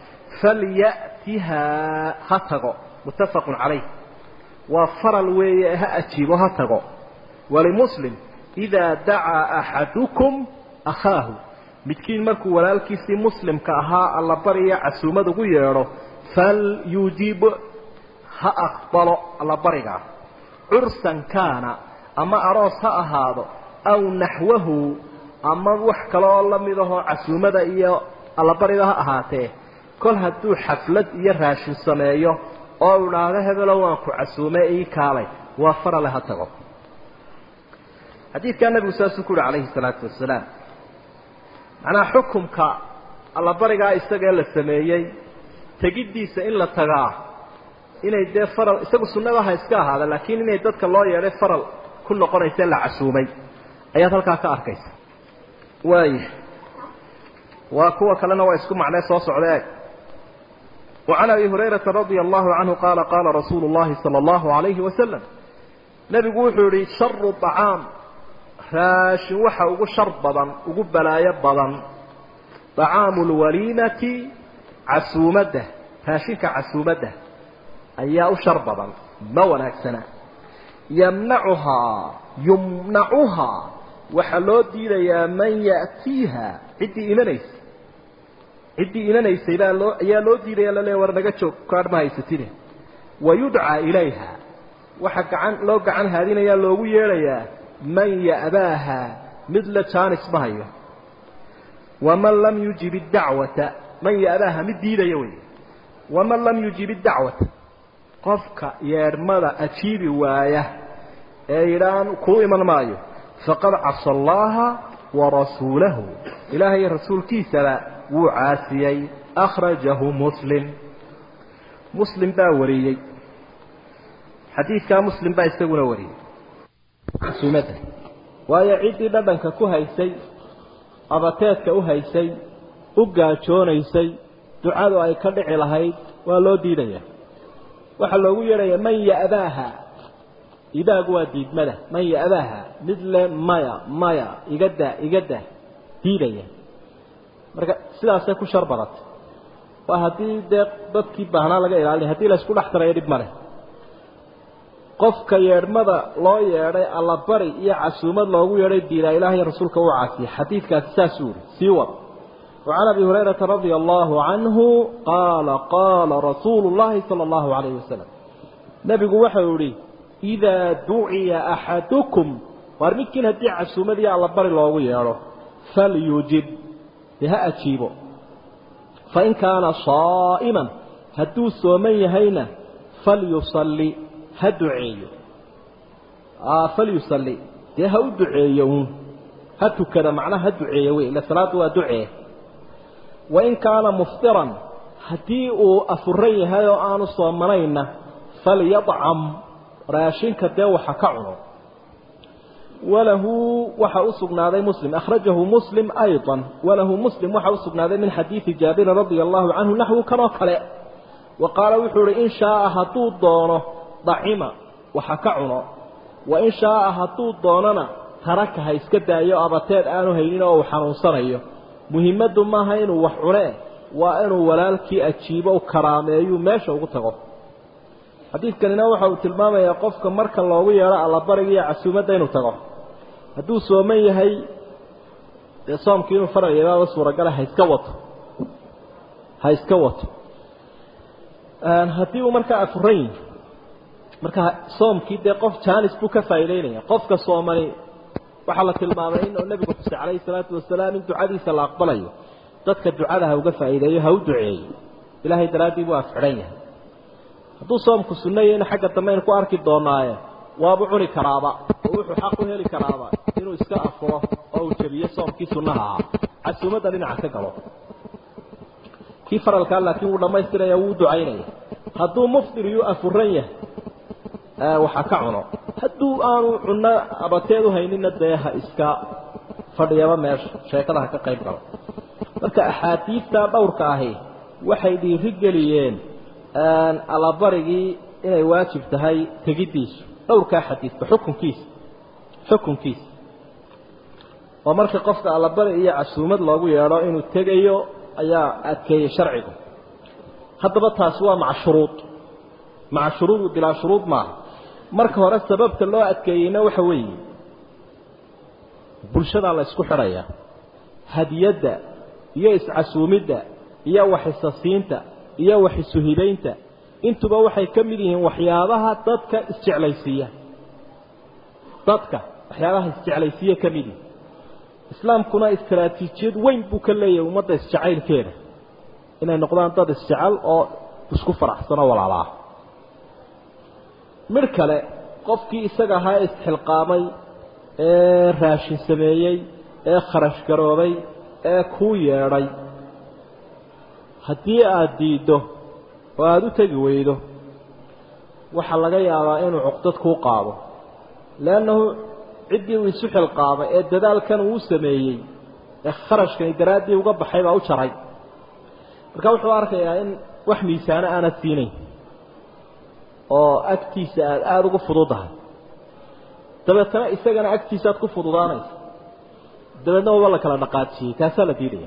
فليأتها هتغو متفق عليه وفرل ويه أجيبه هتغو ولمسلم إذا دعا أحدكم أخاه midkiin markuu walaalkiisii muslimka ahaa alla bariya casuumad ugu yeedho falyujib ha aqbalo alla barigaa cursan kaana ama aroos ha ahaado aw naxwahu ama wax kale oo la mid ahoo casuumada iyo allabariga ha ahaatee kol hadduu xaflad iyo raashin sameeyo oo idhaahdo hebelo waan ku casuume ii kaalay waa farale ha tago xadiidkaa nabigu saasuu ku uhi calayhi salaatu wasalaam macnaha xukumka allabarigaa isagee la sameeyey tegiddiisa in la tagaa inay dee faral isagu sunnadaha iska ahaada laakiin inay dadka loo yeedhay faral ku noqonaysa la casuumay ayaad halkaa ka arkaysa waaya waa kuwa kalena waa isku macnee soo socda eeg وعن أبي هريرة رضي الله عنه قال قال رسول الله صلى الله عليه وسلم نبي قوحوري شر الطعام raashin waxa ugu shar badan ugu balaayo badan طacaamu اlwaliimati casuumadda raashinka casuumadda ayaa u shar badan ma wanaagsana yamnacuhaa yumnacuhaa waxaa loo diidayaa man ya'tiiha ciddii imanaysa ciddii imanaysay baa loo ayaa loo diidaya laleeya war naga joog kaadh ma haysatine wayudcaa ilayha waxa gacan loo gacan haadinayaa loogu yeedhayaa man ya'baaha mid la jaanis ma hayo waman lam yujib iddacwata man ya'baaha mid diidaya wey waman lam yujib iddacwata qofka yeedhmada ajiibi waaya ee yidhaan kuu iman maayo faqad casa allaha warasuulahu ilaahay rasuulkiisaba wuu caasiyey akhrajahu muslim muslim baa wariyey xadiidkaa muslim baa isaguna wariyey casuumadda waayo ciddii dhadhanka ku haysay abateedka u haysay u gaajoonaysay ducadu ay ka dhici lahayd waa loo diidaya waxaa loogu yeedhaya man ya'daaha ibaagu waa diidmada man ya'daaha mid le maya maya iga daa iga daa diidaya marka sidaasay ku shar badatay waa haddii dee dadkii baahnaa laga ilaalinay hadii la isku dhex tarayo dhib male qofka yeedhmada loo yeedhay allabari iyo casuumad loogu yeedhay diidaa ilaahay rasuulka u caasiyay xadiidkaasi saasuu yidhi sii wad وعن أبي هريرة رضي الله عنه قال قال رسول الله صلى الله عليه وسلم نبي وحوري إذا دعي أحدكم وارمكن هدي عسومة دي على بر الله وياره فليجب بها أجيبه فإن كان صائما هدو سومي هينا فليصلي هدعي آه فليصلي دي هدعي هدو كذا معناه هدعي وإلا صلاة ودعي wain kaana muftiran haddii uu afuran yahay oo aanu soomanayna falyadcam raashinka dee waxa ka cuno walahu waxa u sugnaaday muslim akhrajahu muslim ayضa walahu muslim waxa u sugnaaday min xadiidi jaabirin radia allahu canhu naxwu kanoo kale wa qaala wuxuu ihi in shaaa hadduu doono dacima waxa ka cuno wain shaaa hadduu doonona taraka ha iska daayo abateed aanu haynin oo uu xanuunsanayo muhimaddu maaha inuu wax cunee waa inuu walaalkii ajiibo u karaameeyuu meesha ugu tago xadiidkanina waxa uu tilmaamayaa qofka marka loogu yeedho allabariga iyo casuumadda inuu tago hadduu sooman yahay dee soomkii inuu faral yeelaaba suuragala ha iska wato ha iska wato haddii uu markaa afuran yihi marka soomkii dee qof jaanis buu ka faa'iideynaya qofka soomani waxaa la tilmaamay in nabigu xusay calayhi salaatu wasalaam in ducadiisa la aqbalayo dadka ducada ha uga faa'iideeyo ha u duceeyo ilaahay daraaddii buu afxidhan yahay hadduu soomku sunnayo in xagga dambe aynu ku arki doonaaye waabu cuni karaaba oo wuxuu xaq u heli karaaba inuu iska afuro oo uu jebiyo soomkii sunnaha ahaa casuumadda dhinaca ka galo kii faralkaa laakiin wuu dhammaystiraya wuu ducaynaya hadduu muftir yuu afuran yahay waxa ka cuno hadduu aanu cunno abateed u haynina dee ha iska fadhiyaba meesha sheekada ha ka qayb galo marka axaadiidta dhowrka ahi waxay dhiiri geliyeen allabarigii inay waajib tahay tegiddiisu dhowrkaa xadiidka xukunkiisa xukunkiisa oo marka qofka allabari iyo casuumad loogu yeedho inuu tegayo ayaa adkeeyey sharcigu haddaba taasi waa maca shuruud maca shuruud bilaa shuruud maaha marka hore sababta loo adkeeyeyna waxa weeye bulshadaa la isku xidhayaa hadiyadda iyo iscasuumidda iyo waxisasiinta iyo waxisuhibaynta intuba waxay ka mid yihiin waxyaabaha dadka isjeclaysiiya dadka waxyaabaha isjeclaysiiya ka mid yihin islaamkuna istaraatiijiyad weyn buu ka leeyahay ummadda isjacaylkeeda inay noqdaan dad isjecel oo isku faraxsanoo walaalaa midh kale qofkii isaga ahaa ee isxilqaamay ee raashin sameeyey ee kharash garoobay ee kuu yeedhay haddii aada diiddo oo aada u tegi weydo waxaa laga yaabaa inuu cuqdad kuu qaado leannahu ciddii uu isu xilqaamay ee dadaalkan uu sameeyey ee kharashkani daraaddii uga baxay baa u jaray marka wuxuu arkayaa in wax miisaano aanad siinayn oo agtiisa aada aada ugu fududahay dabeetana isagana agtiisa aad ku fududaanaysa dabeedna waba la kala dhaqaajiyey taasaa la diidaya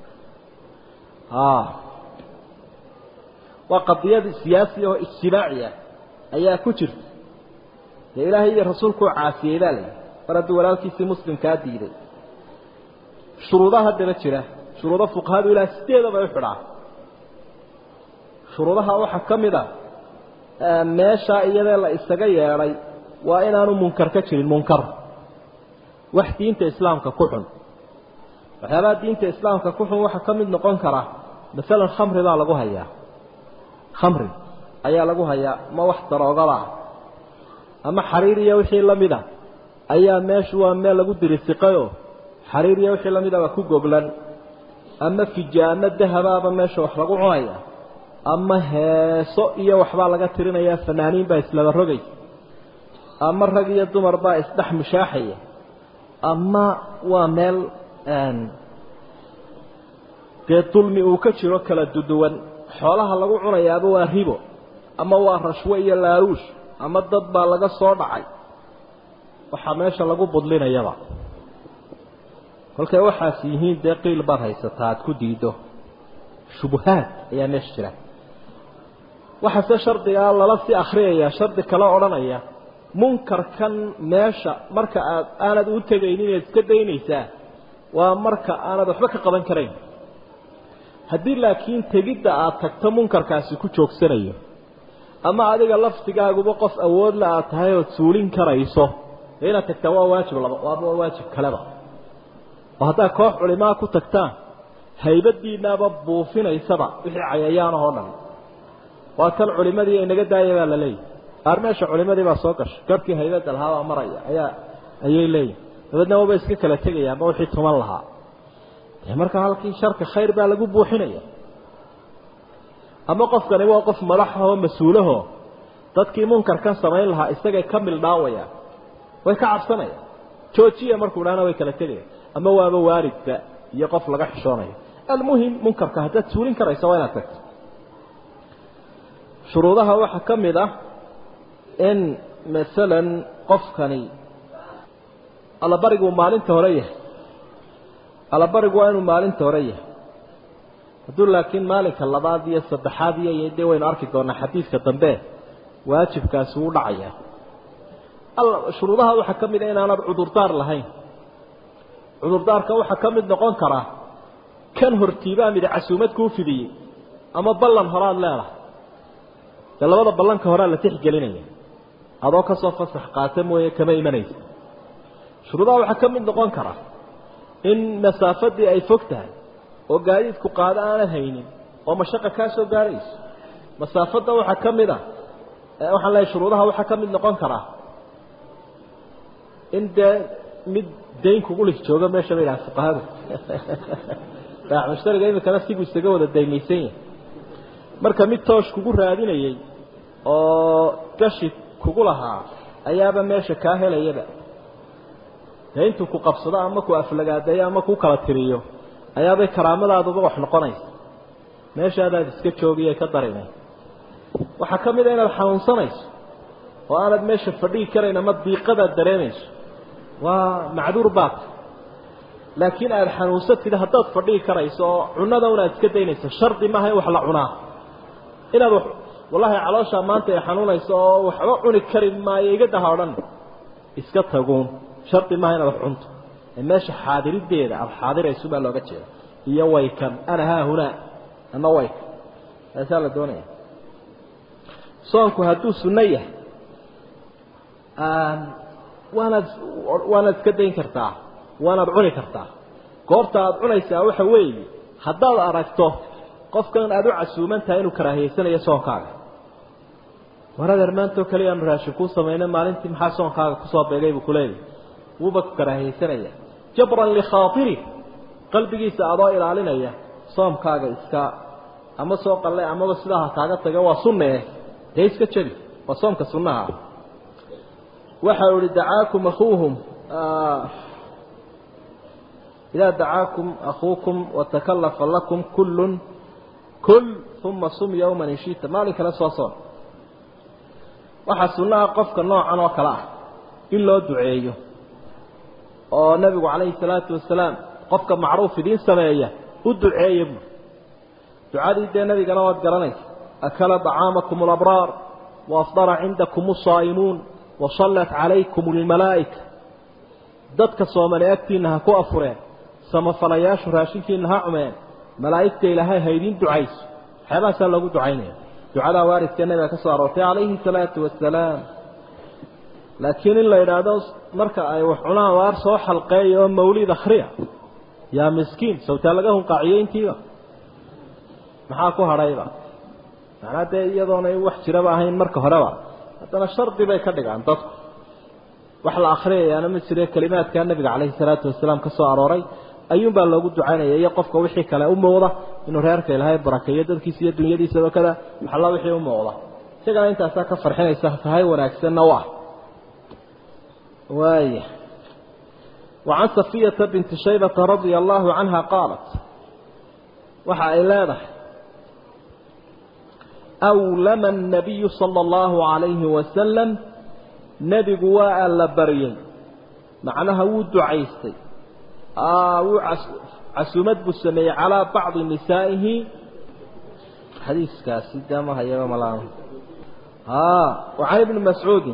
waa qadiyad siyaasi oo ijtimaaci ah ayaa ku jirta dee ilaahay iyo rasuulkuu caasiyey baa layihi mar hadduu walaalkiisii muslimkaa diiday shuruudaha haddaba jira shuruudo fuqahadu ilaa sideedaba u xidhaa shuruudaha waxaa ka mid a meeshaa iyadee la isaga yeedhay waa inaanu munkar ka jirin munkar wax diinta islaamka ku xun waxyaabaha diinta islaamka ku xun waxaa ka mid noqon kara masalan khamri baa lagu hayaa khamri ayaa lagu hayaa ma wax daroogada ah ama xariir iyo wixii la mid a ayaa meeshu waa meel lagu dirisiqayoo xariir iyo wixii la mid a waa ku goglan ama fijaano dahabaaba meesha wax lagu cunaya ama heeso iyo waxbaa laga tirinayaa fanaaniin baa islaba rogaysa ama rag iyo dumar baa isdhex mushaaxaya ama waa meel dee dulmi uu ka jiro kala duduwan xoolaha lagu cunayaaba waa ribo ama waa rashwe iyo laaluush ama dad baa laga soo dhacay waxaa meesha lagu budlinayaba kolkay waxaas yihiin dee qiil baad haysataa aada ku diido shubuhaad ayaa meesha jira waxaase shardigaa lala sii akriyaya shardi kale odhanaya munkarkan meesha marka aad aanad u tegaynin inaad iska daynaysaa waa marka aanad waxba ka qaban karayn haddii laakiin tegidda aad tagto munkarkaasi ku joogsanayo ama adiga laftigaaguba qof awoodla aad tahay ood suulin karayso dee inaad tagtaa waa waajib laba waaba waa waajib kaleba oo haddaad koox culimaa ku tagtaan haybadiinaaba buufinaysaba wixii cayayaanahoo dhan waa kan culimadii inaga daaya baa la leeyahy qaar meesha culimadii baa soo gashay garhkii haybadda lahaabaa maraya ayaa ayay leeyihin dabeedna waba iska kala tegayaanba wixii tuman lahaa dee markaa halkii sharka khayr baa lagu buuxinaya ama qofkani waa qof madaxahoo mas-uulaho dadkii munkarkan samayn lahaa isagay ka mildhaawayaan way ka cabsanayaan joojiya markuu dhahna way kala tegayaan ama waaba waalidba iyo qof laga xishoonayo almuhim munkarka haddaad suulin karayso waa inaad tagto shuruudaha waxaa ka mid ah in masalan qofkani allabarigu maalinta hore yahay allabarigu waa inuu maalinta hore yahay hadduu laakiin maalinka labaad iyo saddexaad iyo dee waynu arki doonaa xadiidka dambe waajibkaasi wuu dhacaya shuruudaha waxaa ka mid a inaanad cudurdaar lahayn cudurdaarka waxaa ka mid noqon karaa kan hortiibaa mid casuumad kuu fidiyey ama ballan horaad leedahay dee labada ballanka horea la tixgelinaya adoo kasoo fasax qaata mooye kama imanaysa shuruudaha waxaa ka mid noqon karaa in masaafadii ay fog tahay oo gaadiidku qaado aanad haynin oo mashaqa kaa soo gaarayso masaafadda waxaa ka mid a waxaan leehay shuruudaha waxaa ka mid noqon karaa in dee mid dayn kugu lig joogo meesha bay dhaha fuqahadu baac mushtariga imikana sigu isaga wada daymaysan yahay marka mid toosh kugu raadinayey oo gashi kugu lahaa ayaaba meesha kaa helayaba dee intuu ku qabsado ama ku aflagaadeeyo ama ku kala tiriyo ayaabay karaamadaaduba wax noqonaysa meeshaadaad iska joogiye ka darinay waxaa ka mid a inaad xanuunsanayso oo aanad meesha fadhigi karayn ama diiqadaad dareemayso waa macduur baata laakiin aada xanuunsatid haddaad fadhigi karayso oo cunada unaad iska daynayso shardi maaha in wax la cunaa inaad wallahi calooshaa maanta ay xanuunayso oo waxba cuni kari maayo iga daha o dhan iska taguun shardi maaha inaad wax cunto meesha xaadirideeda aada xaadirayso baa looga jeeda iyo waykan ana haahunaa ama waykan taasaa la doonaya soonku hadduu sunno yahay waanaad waanaad iska dayn kartaa waanaad cuni kartaa goorta aada cunaysaa waxa weeye haddaad aragto qofkan aada u casuuman tahay inuu karaahiyeysanayo soonkaaga war adeer maantoo kaliya aanu raashin kuu samaynay maalintii maxaa soonkaaga kusoo beegay buu kuleeyahy wuuba ku karaahiyeysanaya jabran likhaairi qalbigiisa adoo ilaalinaya soomkaaga iska ama soo qalle amaba sidaa ha kaaga taga waa sunne dee iska jebi waa soomka sunnaha waxa ihi dacaakum akuuhum idaa dacaakum akuukum watakalafa lakum kullun kul uma sum yowman inshita maalin kale soo soon waxaa sunnaha qofka noocan oo kale ah in loo duceeyo oo nabigu calayhi salaatu wasalaam qofka macruuf idiin sameeya u duceeya buuri ducadii dee nabigana waad garanaysa akala طacaamakum alabraar waafdara cindakum asaa'imuun wasallat calaykum almalaa'ika dadka soomani agtiinna ha ku afureen samafalayaashu raashinkiina ha cumeen malaa'igta ilaahay ha idiin ducayso waxyaabahaasaa loogu ducaynaya ducadaa waaridkee nabiga ka soo aroortay calayhi salaatu wasalaam laakiin in la yidhaahdo marka ay wax cunaan waar soo xalqeeya oo mawlid akhriya yaa miskiin sawtaa laga hunqaaciyo intiiba maxaa ku hadhayba macnaa dee iyadoona wax jiraba ahayn marka horeba haddana shardi bay ka dhigaan dadku wax la akhriyayaana ma jire kelimaadkaa nabiga calayhi salaatu wasalaam ka soo arooray ayuunbaa loogu ducaynaya iyo qofka wixii kale u muuqda inuu reerka ilaahay barakeeyo dadkiisa iyo dunyadiisaba kada waxalla wixii u muuqda isagana intaasaa ka farxinaysa tahay wanaagsanna u ah وايه وعن صفية بنت شيبة رضي الله عنها قالت وحا إلادة awlama annabiyu sala allahu calayhi wasalam nebigu waa alla baryey macnaha wuu ducaystay wuu casuumad buu sameeyey calaa bacdi nisaa'ihi xadiiskaasi dama hayaba malaan وعن ابن مسعود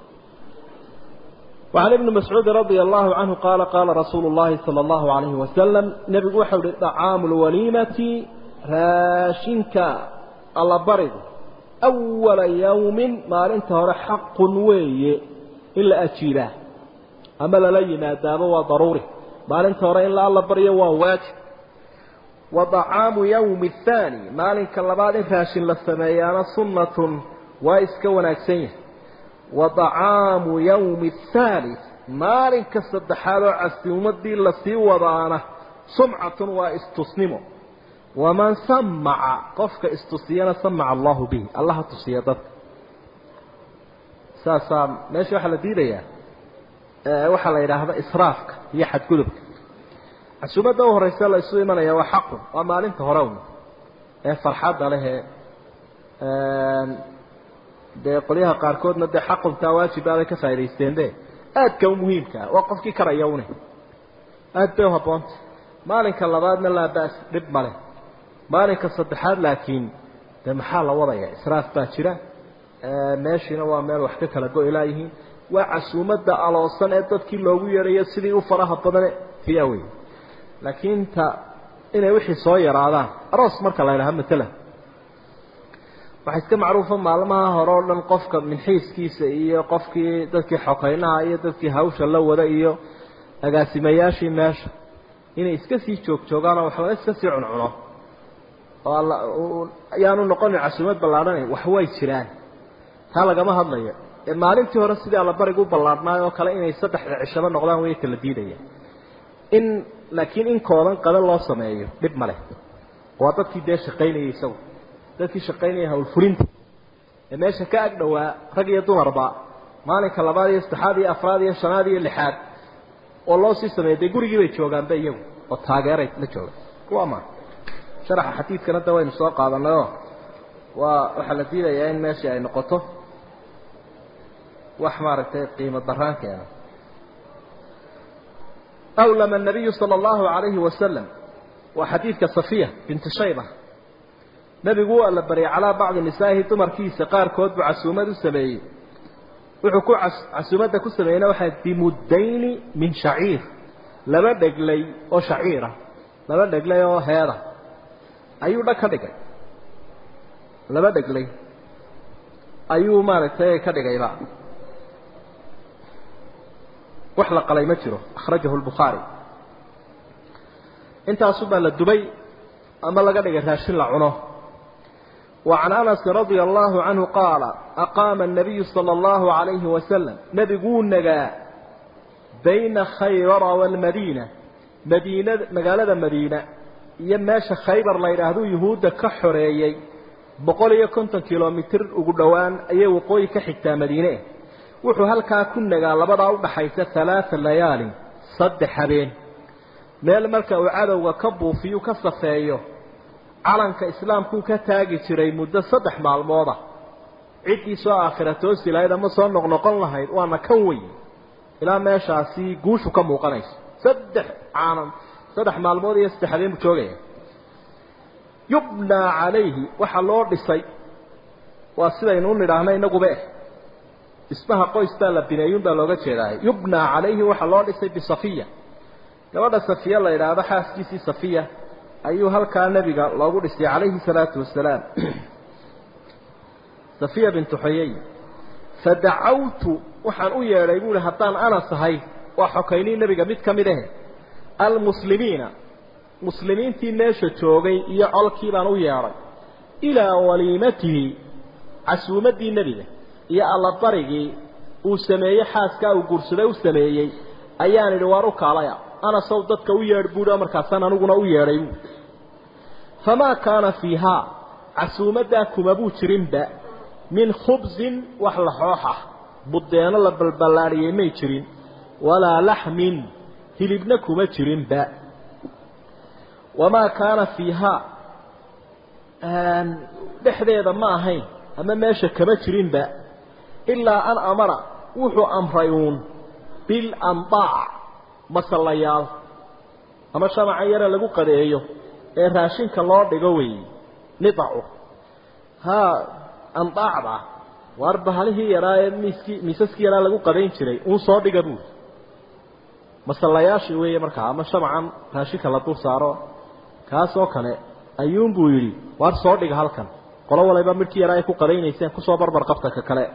وعن ابن مسعود رضي الله عنه قال قال رسول الله صلى الله عليه وسلم نبي وحول طعام الوليمة راشنك الله برد أول يوم ما انت هو حق وي إلا أجيله أما للينا دابا وضروري ما انت هو إلا الله بريه وواجب وطعام يوم الثاني ما لنك الله بعد راشن للسميان سنة waa iska wanaagsan yahay wa طacaamu yawmi الثالث maalinka saddexaad oo casuumadii lasii wadaana sumcatun waa istusnimo waman samaca qofka istusiyana samaca allahu bihi allaha tusiya dadka saasaa meesha waxaa la diidayaa waxaa la yidhaahda israafka iyo xadgudubka casuumadda u horeysa la isu imanaya waa xaqun waa maalinta hore un ee farxadda lehee dee qolyaha qaarkoodna dee xaquntaa waajibaabay ka faa'idaysteen de aadka u muhiimkaa waa qofkii karaya une aad bay uhabboonta maalinka labaadna laa bas dhib male maalinka saddexaad laakiin dee maxaa la wadaya israaf baa jira meeshiina waa meel wax ka kala go-ilaa yihiin waa casuumadda aloosan ee dadkii loogu yeedhayo sidii u faraha badane tia wey laakiin ta inay wixii soo yaraadaan aroos marka la ydhaha matalan waxaa iska macruufa maalmaha hore oo dhan qofka minxiiskiisa iyo qofkii dadkii xokeynaha iyo dadkii hawsha la wada iyo agaasimayaashii meesha inay iska sii joogjoogaan oo waxlaga iska sii cuncuno oo ayaanu noqonin casuumad ballaadhanayn wax way jiraan taa lagama hadlayo ee maalintii hore sidii allabariga u ballaadhnaay oo kale inay saddexda cishaba noqdaan way kala diidaya in laakiin in koodan qada loo sameeyo dhib ma leh waa dadkii dee shaqaynayay isagu dadkii shaqaynaya hawlfulinta ee meesha ka ag dhowaa rag iyo dumarba maalinka labaad iyo saddexaad iyo afraad iyo shanaad iyo lixaad oo loo sii sameeyay dee gurigii bay joogaanba iyagu oo taageeray la joogaan kuwa ma sharaxa xadiidkana da waynu soo qaadanayoo waa waxaa la diidayaa in meeshii ay noqoto wax maaragtay qiimo daraan keena awlama الnabiyu salى اllahu عalayhi wasalam waa xadiidka safiya binti shayba nebigu waa la baryay calaa bacdi nisaa'ihi dumarkiisa qaarkood buu casuumad u sameeyey wuxuu ku casuumadda ku sameeyeyna waxay bimuddayni min shaciir laba dheglay oo shaciira laba dheglay oo heeda ayuu dhag ka dhigay laba dheglay ayuu maaragtay ka dhigayba wax la qalay ma jiro akhrajahu lbukhaari intaasubaa la dubay ama laga dhigay raashin la cuno وعن أنس رضي الله عنه قال أقام النبي صلى الله عليه وسلم نبيقون نقا بين خيبر والمدينة مدينة مقالة مدينة يماش خيبر لا يرهدو يهود كحريي بقول يكون كيلومتر وقدوان أي وقوي كحتى مدينة وحو هلكا كنا قال لبضع بحيث ثلاث ليالي صد حبين ميل ملكا وعادوا وكبوا فيه كصفايه calanka islaamkuu ka taagi jiray muddo saddex maalmooda ciddii soo aakhira toosi lahayd ama soo noqnoqon lahayd waana kan wey ilaa meeshaasi guushu ka muuqanayso saddex caalam saddex maalmood iyo saddex habeen buu joogaya yubnaa calayhi waxaa loo dhisay waa sidaynu u nidhaahna inaguba eh dhismaha qoystaa la bineeyun baa looga jeedaay yubnaa calayhi waxaa loo dhisay bisafiya gabadha safiya la yidhaahdo xaaskiisii safiya ayuu halkaa nebiga loogu dhisay calayhi salaatu wasalaam safiya bintu xuyay fadacawtu waxaan u yeedhay buuhi haddaan anas ahay waa xokaynii nebiga mid ka mid ahe almuslimiina muslimiintii meesha joogay iyo colkii baan u yeedhay ilaa waliimatihi casuumaddii nebiga iyo allabarigii uu sameeyey xaaskaa uu guursaday u sameeyey ayaan idhi waar u kaalaya anasow dadka u yeedh buuhi oo markaasaan aniguna u yeedhay buui famaa kaana fiihaa casuumaddaa kuma buu jirinba min khubsin wax la xooxah buddeeno la balballaadhiyey may jirin walaa laxmin hilibna kuma jirinba wamaa kaana fiihaa dhexdeeda ma ahayn ama meesha kama jirinba ilaa an amara wuxuu amray uun bilandaac masallayaal ama shamaca yare lagu qadeeyo ee raashinka loo dhigo weeye nidacu haa andaacda waar bahalihii yaraa ee miiskii miisaskii yaraa lagu qadayn jiray uun soo dhiga buuri masallayaashii weeye markaa ama shamacan raashinka la dul saaro kaasoo kale ayuunbuu yidhi waar soo dhiga halkan qolo waliba midhkii yaraa ay ku qadaynayseen kusoo barbar qabta ka kale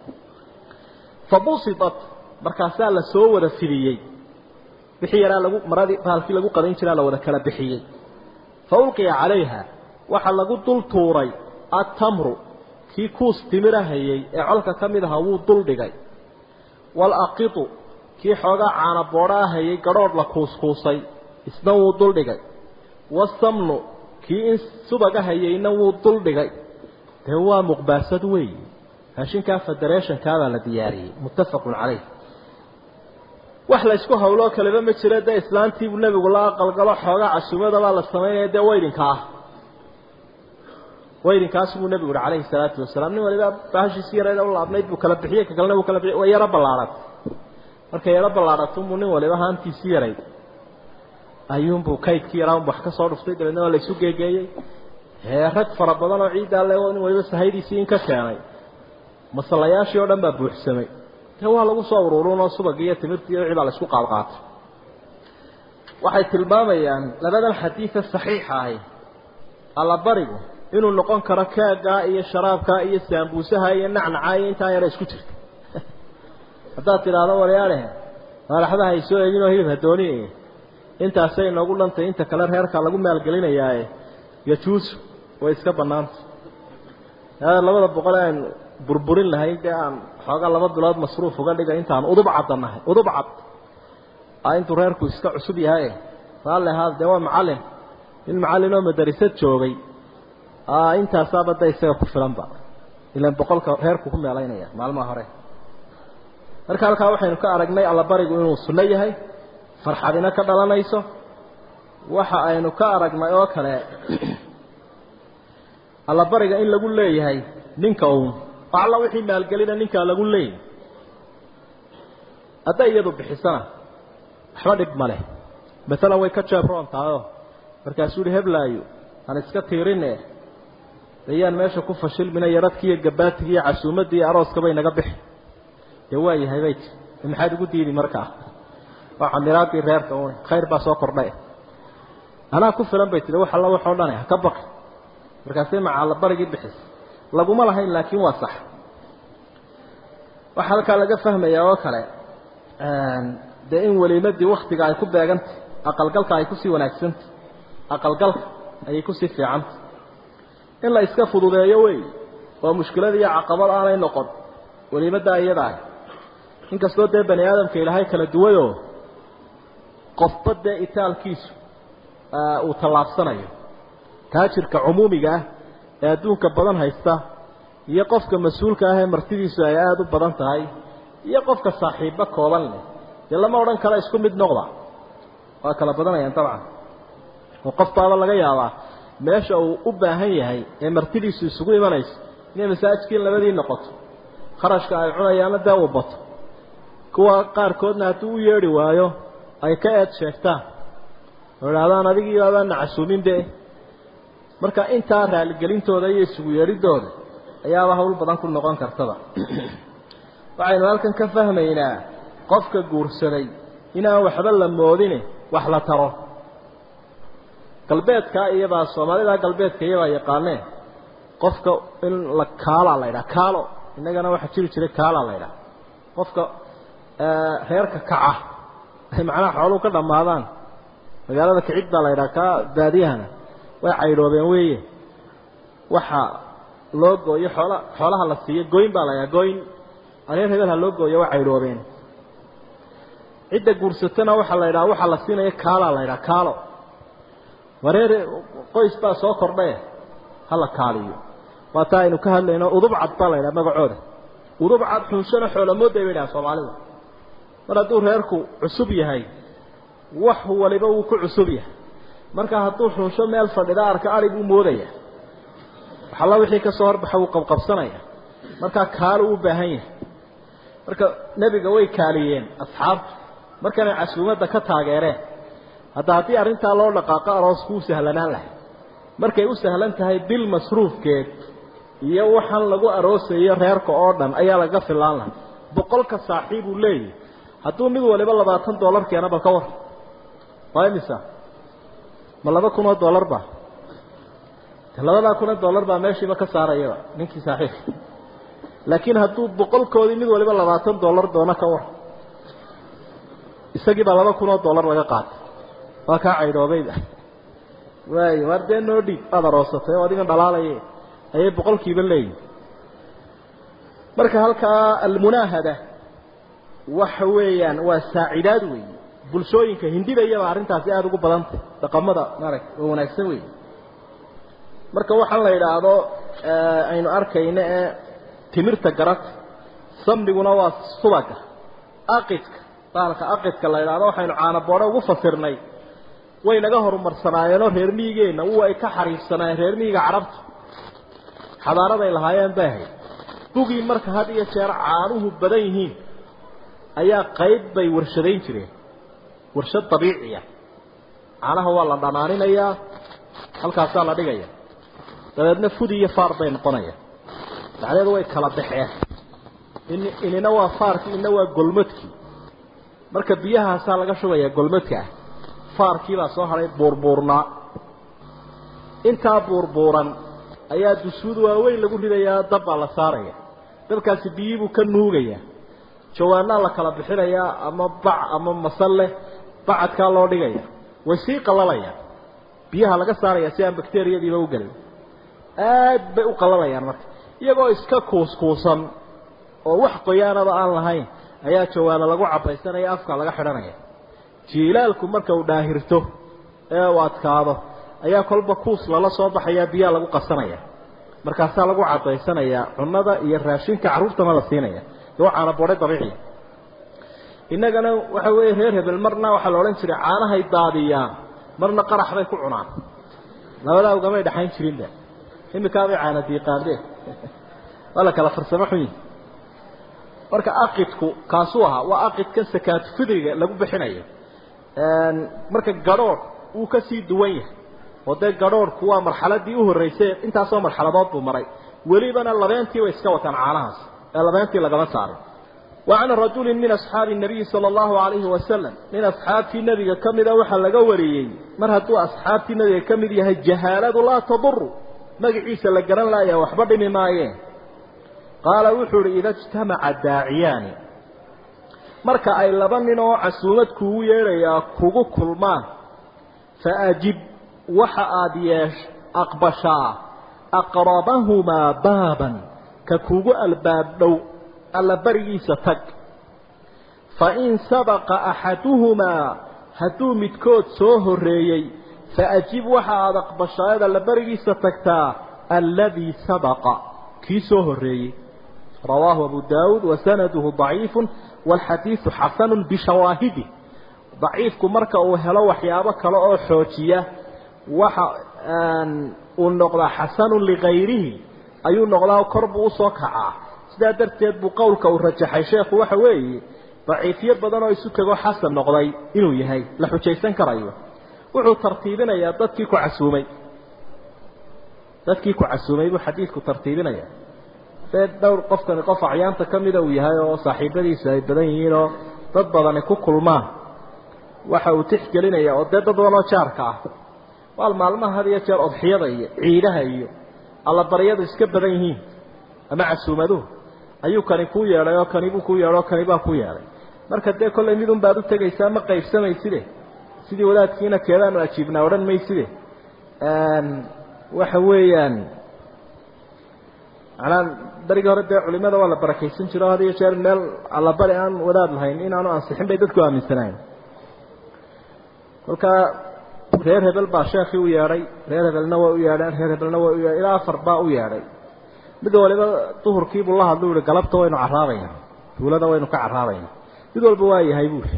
fa busidat markaasaa la soo wada fidiyey wixii yaraa lagu maradii bahalkii lagu qadayn jiraa la wada kala bixiyey fa ulqiya calayha waxaa lagu dul tuuray attamru kii kuus timirahayey ee colka ka mid ahaa wuu dul dhigay waalaqitu kii xoogaa caana boodhaahayey gadhoodh la kuuskuusay isna wuu dul dhigay wasamnu kii in subaga hayeyna wuu dul dhigay dee waa muqbaasad weey raashinkaa federeeshankaabaa la diyaariyey muttafaqun calayh wax la isku hawloo kaleba ma jiro dee islaantiibuu nebigu la aqalgalo xoogaa casuumadabaa la samaynaya dee waydinka ah waydinkaas buu nebigu yihi calayhi salaatu wasalaam nin waliba baashiisi yareed u laabnayd buu kala bixiyey ka kalena buu kala bixiyey way yaro ballaadhat markay yaro ballaadhatunbuu nin waliba haantiisii yarayd ayuunbuu kaydkii yaraa unbu wax ka soo dhuftay dabeedna waa la isu geegeeyey hee rag fara badan oo ciiddaa le nin waliba sahaydiisii in ka keenay masallayaashii oo dhan baa buuxsamay dee waa lagu soo ururinoo subagii iyo timirtii iyo wixii baa la isku qaadqaatay waxay tilmaamayaan labadan xadiida saxiixa ahi allabarigu inuu noqon karo keegaa iyo sharaabkaa iyo saambuusaha iyo nacnacaa iyo intaa yara isku jirta haddaad tidhaahdo waryaadhe maalaxdaha ay soo eeginoo hilib hadooni intaasay noogu dhantay inta kale reerka lagu maalgelinayaae yajuusu way iska bannaanta labada boqol aan burburin lahayn dee aan xoogaa laba bilood masruuf uga dhigay intaan udub cadda nahay udub cad intuu reerku iska cusub yahay raalli ahaad dee waa macallin nin macallin oo madarisad joogay intaasaaba da isaga ku filanba ilan boqolka reerku ku meelaynaya maalmaha hore marka halkaa waxaynu ka aragnay allabarigu inuu sunno yahay farxadina ka dhalanayso waxa aynu ka aragnay oo kale allabariga in lagu leeyahay ninka uun alla wixii maalgelina ninkaa lagu leeyahay hadday iyadu bixisana waxba dhib ma leh maalan way ka jeebroon tahayoo markaasuu yihi heblaayo aan iska tiirine ayaan meesha ku fashilmina yaradkii iyo gabaatiga iyo casuumaddii iyo arooskabay naga bixi dee waa yahay bay tii maxaad ugu diidi markaa waa camiraadii reerka un khayr baa soo kordhay anaa ku filan bay tii wax alla waxoo dhane ha ka baqi markaasay macaalla barigii bixis laguma lahayn laakiin waa sax waxaa halkaa laga fahmayaa oo kale dee in weliimadii waktiga ay ku beegantay aqalgalka ay kusii wanaagsantay aqalgalka ayay kusii fiicantay in la iska fududeeyo wey oo mushkilad iyo caqabad aanay noqon weliimaddaa iyada ah inkastoo dee bani aadamka ilaahay kala duwayoo qofba dee itaalkiisu uu tallaabsanayo taajirka cumuumiga ah ee adduunka badan haysta iyo qofka mas-uulka ah ee martidiisu ay aada u badan tahay iyo qofka saaxiibba kooban leh dee lama odhan kala isku mid noqda waa kala badanayaan dabcan oo qofbaaba laga yaabaa meesha uu u baahan yahay ee martidiisu isugu imanayso inay masaajidkiin labadii noqoto kharashka ay cunayaana dee uu bato kuwa qaarkoodna hadduu u yeedhi waayo ay ka eed sheegtaan oo idhahdaan adigii baabaan nacasuuminbe marka intaa raaligelintooda iyo isugu yeedhidooda ayaaba hawl badan ku noqon kartaba waxaynu halkan ka fahmaynaa qofka guursaday inaan waxba la moodine wax la taro galbeedkaa iyabaa soomaalida galbeedka iyabaa yaqaaneen qofka in la kaalaa la ydhaha kaalo innagana waxaa jiri jiray kaalaa la ydhaha qofka reerka kaca ay macnaha xooluhu ka dhammaadaan magaalada kicid baa la ydhaha kaa baadiyahana way caydhoobeen weeye waxa loo gooyo xoola xoolaha la siiyo goyn baa la ydhaha goyn reer hebel ha loo gooyo way caydhoobeen cidda guursatana waxaa la ydhaha waxaa la siinaya kaalaa la ydhaha kaalo wareer qoys baa soo kordhae hala kaaliyo waa taa aynu ka hadlayno udub cad baa la ydhaha magacooda udub cad xunshana xoolamoodday bay dhaha soomaalidu mar hadduu reerku cusub yahay wax waliba wuu ku cusub yahay marka hadduu xunsho meel fadhida arka ari buu moodaya waxalla wixii ka soo horbaxa wuu qabqabsanaya markaa kaalo u baahan yahay marka nebiga way kaaliyeen asxaabtu markanay casuumadda ka taageereen hadda haddii arrintaa loo dhaqaaqo aroosku u sahlanaan lahay markay u sahlan tahay bil masruufkeed iyo waxaan lagu aroosayo reerka oo dhan ayaa laga filaan lahaa boqolka saaxiib uu leeyahy hadduu mid waliba labaatan dollar keena bal ka war waa imisa ma laba kun oo dollar ba labadaa kun oo dollar baa meeshiiba ka saarayaba ninkii saaxiibka laakiin hadduu boqolkoodii mid waliba labaatan dollar doono ka war isagii baa laba kun oo dollar laga qaatay waa kaa caydhoobayba waayo waar dee noo dhiib aada aroosatay oo adigan dhalaalaye ayay boqolkiiba leeyihin marka halkaa almunaahada waxa weeyaan waa saacidaad weeye bulshooyinka hindida iyaba arrintaasi aada ugu badantay dhaqamada maaragta oo wanaagsan weeye marka waxaan la yidhaahdo aynu arkayno ee timirta garata samniguna waa subaga aqidka baalka aqidka la yidhaahdo waxaynu caanaboodho ugu fasirnay way naga horumarsanaayeeno reer miyigeenna u ay ka xariifsanaayeen reer miyiga carabta xadaaraday lahaayeen bay ahayd bugii marka had iyo jeer caanuhu badan yihiin ayaa qayb bay warshadayn jireen warshad dabiiciya caanaha waa la dhanaaninayaa halkaasaa la dhigaya dabeedna fudi iyo faar bay noqonayaan dacdeedu way kala baxeen in inina waa faarkii ina waa golmadkii marka biyahaasaa laga shubayaa golmadka ah faarkiibaa soo hadhay buurbuurnaa intaa buurbuuran ayaa dusuud waaweyn lagu ridayaa dab baa la saaraya dabkaasi biyibuu ka nuugayaa jawaanaa la kala bixinayaa ama bac ama masalle bacadkaa loo dhigaya way sii qallalayaan biyaha laga saaraya si aan bakteriyadiiba u gelin aad bay u qallalayaan marka iyagoo iska kuuskuusan oo wax qoyaanaba aan lahayn ayaa jawaano lagu cabaysanaya afka laga xidhanaya jiilaalku marka uu dhaahirto ee uu adkaado ayaa kolba kuus lala soo baxayaa biyaa lagu qasanaya markaasaa lagu cadaysanayaa cunada iyo raashinka carruurtana la siinaya dee caana boodhay dabiiciya innagana waxa weeye reer hebel marna waxaa la odhan jiray caanahay daadiyaan marna qarax bay ku cunaan labadaa ugamay dhexayn jirinba imikaabay caana diiqaandeen waa la kala farsamo xun yihi marka aqidku kaasuu ahaa waa aqidka sakaatu fidriga lagu bixinayo marka gadhoodh wuu ka sii duwan yahay oo dee gadhoodhku waa marxaladii u horreysay intaasoo marxaladood buu maray welibana labeentii bay iska wataan caanahaas ee labeentii lagama saaray وعن رجل من أصحاب النبي صلى الله عليه وسلم من أصحاب النبي كمذا وحل قوري مرهدوا أصحاب النبي كمذا هي الجهالة لا تضر مقعيس لقران لا يا وحبر ممايين قال وحر إذا اجتمع الداعيان marka ay laba nin oo casuumad kugu yeeraya kugu kulmaan faajib waxa aad yeesh aqbashaa aqrabahumaa baaban ka kugu albaab dhow alla barigiisa tag fa in sabaqa axaduhumaa hadduu midkood soo horreeyey faajib waxa aad aqbashaayad alla barigiisa tagtaa alladii sabaqa kii soo horreeyey رواه أبو داود وسنده ضعيف والحديث حسن بشواهده ضعيف كمركة وهلا وحيابك لا حوتية وح النقطة حسن لغيره أي النقطة كرب وصكعة سدا درتيد بقولك ورجح الشيخ وحوي ضعيفية بدنا يسكوا حسن نقضي إنه يهي لحوتيسان كرايوه وحو ترتيبنا يا ضدكي كعسومي ضدكي كعسومي وحديثك ترتيبنا يا dee dhowr qofkani qof acyaanta ka mida uu yahay oo saaxiibadiisa ay badan yihiin oo dad badani ku kulmaan waxa uu tixgelinaya oo dee dad badan oo jaarka ah waal maalmaha had iyo jeer odxiyada iyo ciidaha iyo allabaryadu iska badan yihiin ama casuumaduhu ayuu kani kuu yeedhay oo kanibuu kuu yeedhay oo kanibaa ku yeedhay marka dee kollay midun baad u tegaysaa ma qaybsamayside sidii wadaadkiina keedaanu ajiibnaa odhan mayside waxa weeyaan macnaa berigii hore dee culimada waa la barakaysan jiro had iyo jeer meel allabari aan wadaad lahayn inaanu ansixin bay dadku aaminsanayn kolkaa reer hebel baa sheekii u yeedhay reer hebelna waa u yeedheen reer hebelna waa u yeedhay ilaa afar baa u yeedhay mid waliba duhurkiibuu la hadlu yihi galabta waynu caraabayna tuulada waynu ka caraabayna mid walba waa yahay buuri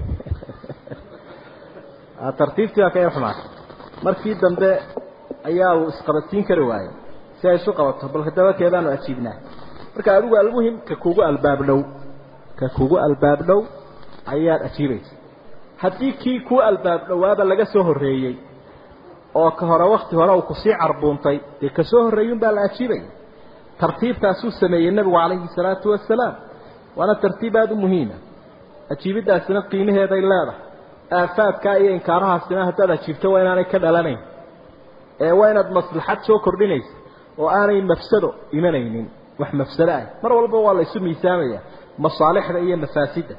tartiibtii baa ka yar xumaatay markii dambe ayaa uu isqabadsiin kari waayey si ay isu qabato balka dabakeedaanu ajiibnaa marka adigu almuhim ka kugu albaab dhow ka kugu albaab dhow ayaad ajiibaysa haddii kii kuu albaab dhowaaba laga soo horreeyey oo ka hore wakti hore uu kusii carbuuntay dee ka soo horreeyun baa la ajiibaya tartiibtaasuu sameeyey nebigu calayhi salaatu wasalaam waana tartiib aada u muhiima ajiibiddaasina qiimaheeday leedahay aafaadkaa iyo inkaarahaasina haddaad ajiibto waa inaanay ka dhalanayn ee waa inaad maslaxad soo kordhinaysa oo aanay mafsado imanaynin wax mafsado ah mar walba waa la isu miisaamaya masaalixda iyo mafaasidda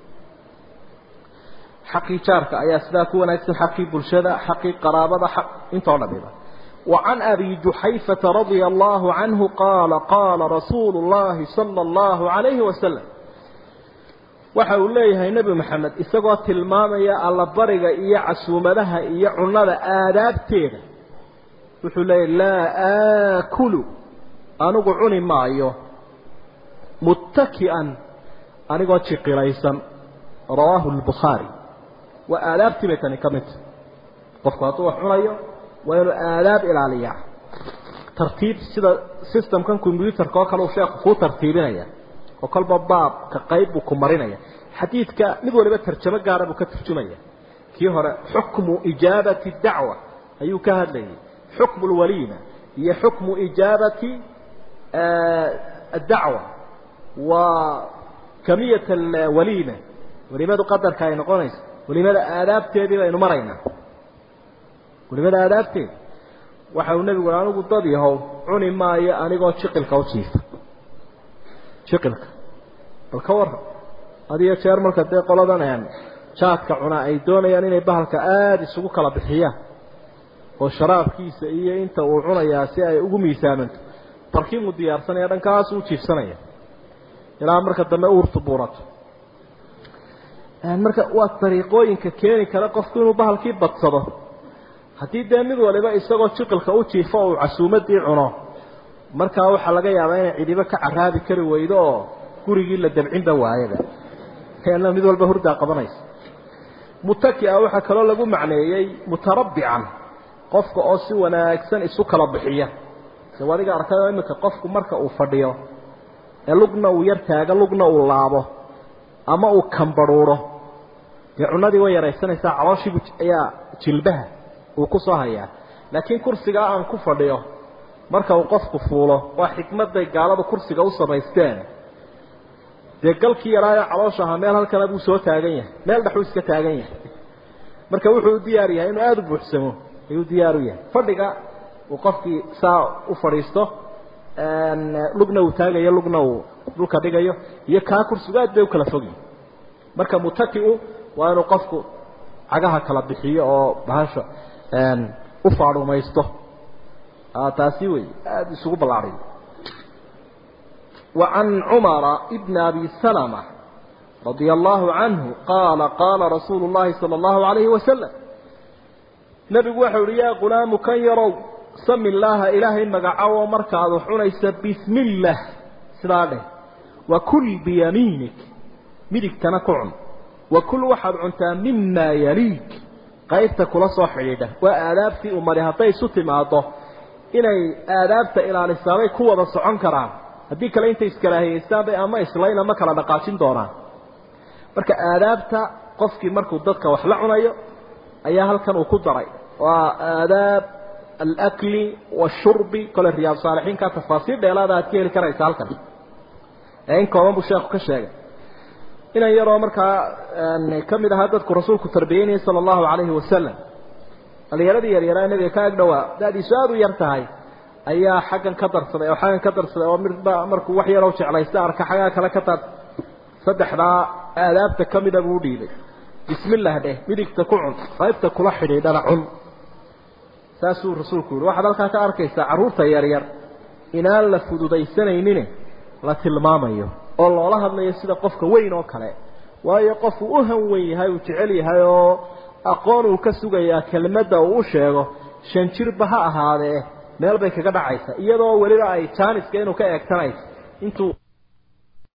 xaqii jaarka ayaa sidaa ku wanaagsan xaqii bulshada xaqii qaraabada xaq intoo dhamiba وعن أبي جحيفة رضي الله عنه قال قال رسول الله صلى الله عليه وسلم waxa uu leeyahay nebi maxamed isagoo tilmaamaya allabariga iyo casuumadaha iyo cunnada aadaabteeda wuxuu leeyahy laa aakulu anigu cuni maayo muttaki'an anigoo jiqilaysan rawaahu lbukhaari waa aadaabtii bay tani ka midta qofku hadduu wax cunayo waa inuu aadaab ilaaliyaa tartiib sida systemkan combyuutarka oo kale uu sheekhu kuu tartiibinaya oo kolba baabka qayb buu ku marinaya xadiidka mid waliba tarjamo gaara buu ka turjumaya kii hore xukmu ijaabati dacwa ayuu ka hadlayay xukmu lwaliima iyo xukmu ijaabati addacwa waa kamiyat alwaliima waliimadu qadarka ay noqonayso waliimada aadaabteedii baynu maraynaa waliimada aadaabteedi waxa uu nebigu anigu dad yahow cuni maayo anigoo jiqilka u jiifa jiqilka bal ka warran adiyo jeer marka dee qoladan jaadka cunaa ay doonayaan inay bahalka aada isugu kala bixiyaan oo sharaabkiisa iyo inta uu cunayaa si ay ugu miisaamanto barkiinuu diyaarsanaya dhankaas u jiifsanaya ilaa marka dambe uurtu buurato marka waa dariiqooyinka keeni kara qofku inuu bahalkii badsado haddii dee mid waliba isagoo jiqilka u jiifo uu casuumadii cuno markaa waxaa laga yaabaa inay cidibo ka caraabi kari weydo oo gurigii la dabcinba waayaba na mid walba hurdaa qabanaysa mutaki-a waxaa kaloo lagu macneeyey mutarabbican qofka oo si wanaagsan isu kala bixiya se adiga arkayoo iminka qofku marka uu fadhiyo ee lugna uu yar taago lugna uu laabo ama uu kambarhuuro dee cunadii way yaraysanaysaa calooshiibu ayaa jilbaha uu ku soo hayaa laakiin kursigaa aan ku fadhiyo marka uu qofku fuulo waa xikmadday gaaladu kursiga u samaysteen dee galkii yaraayo caloosha ahaa meel halkana buu soo taagan yahay meel dhexuu iska taagan yahay marka wuxuu u diyaar yahay inuu aada u buuxsamo ayuu diyaar u yahay fadhiga uu qofkii saa u fadhiisto lugna uu taagayo lugna uu dhulka dhigayo iyo kaa kursigu aad bay u kala fogyihin marka mutaki-u waa inuu qofku cagaha kala bixiyo oo bahasha u faadhumaysto taasi wey aada isugu ballaariyo وعن عمر بن أبي سلمة رضي الله عنه قال قال رسول الله صلى الله عليه وسلم نبي وحور يا غلام كان يروا سم الله إلهي مقعوا مركض حنيس بسم الله سلاله وكل بيمينك مدك تنكعن وكل واحد عنتا مما يليك qaybta kula soo xidhiidha waa aadaabtii umari hadday isu timaado inay aadaabta ilaalisaabay ku wada socon karaan haddii kale intay iskalaahiyeystaan bay ama islayn ama kala dhaqaajin doonaan marka aadaabta qofkii markuu dadka wax la cunayo ayaa halkan uu ku daray waa aadaab alakli washurbi kole riyaad saalixiinka tafaasiir dheelaada aad ka heli karaysa halkan ee in kooban buu sheekhu ka sheegay inan yaroo markaa ka mid ahaa dadku rasuulku tarbiyeynayay sala allahu calayhi wasalam dhalinyaradii yaryaraa nabiga ka ag dhowaa da-diisu aada u yar tahay ayaa xaggan ka darsaday oo xaggan ka darsaday oo midba markuu wax yaroo jeclaysta arka xaggaa kale ka tar saddexdaa aadaabta ka mida buu udhiibay bismillah dheh midigta ku cun qaybta kula xidhiidhana cun saasuu rasuulku yihi waxaad halkaa ka arkaysaa carruurta yaryar inaan la fududaysanaynin la tilmaamayo oo loola hadlayo sida qofka weyn oo kale waayo qofku u han weyn yahay uu jecel yahay oo aqoon uu ka sugayaa kelmadda uu u sheego shan jirba ha ahaadee meel bay kaga dhacaysa iyadoo weliba ay jaaniska inuu ka eegtanayso intuu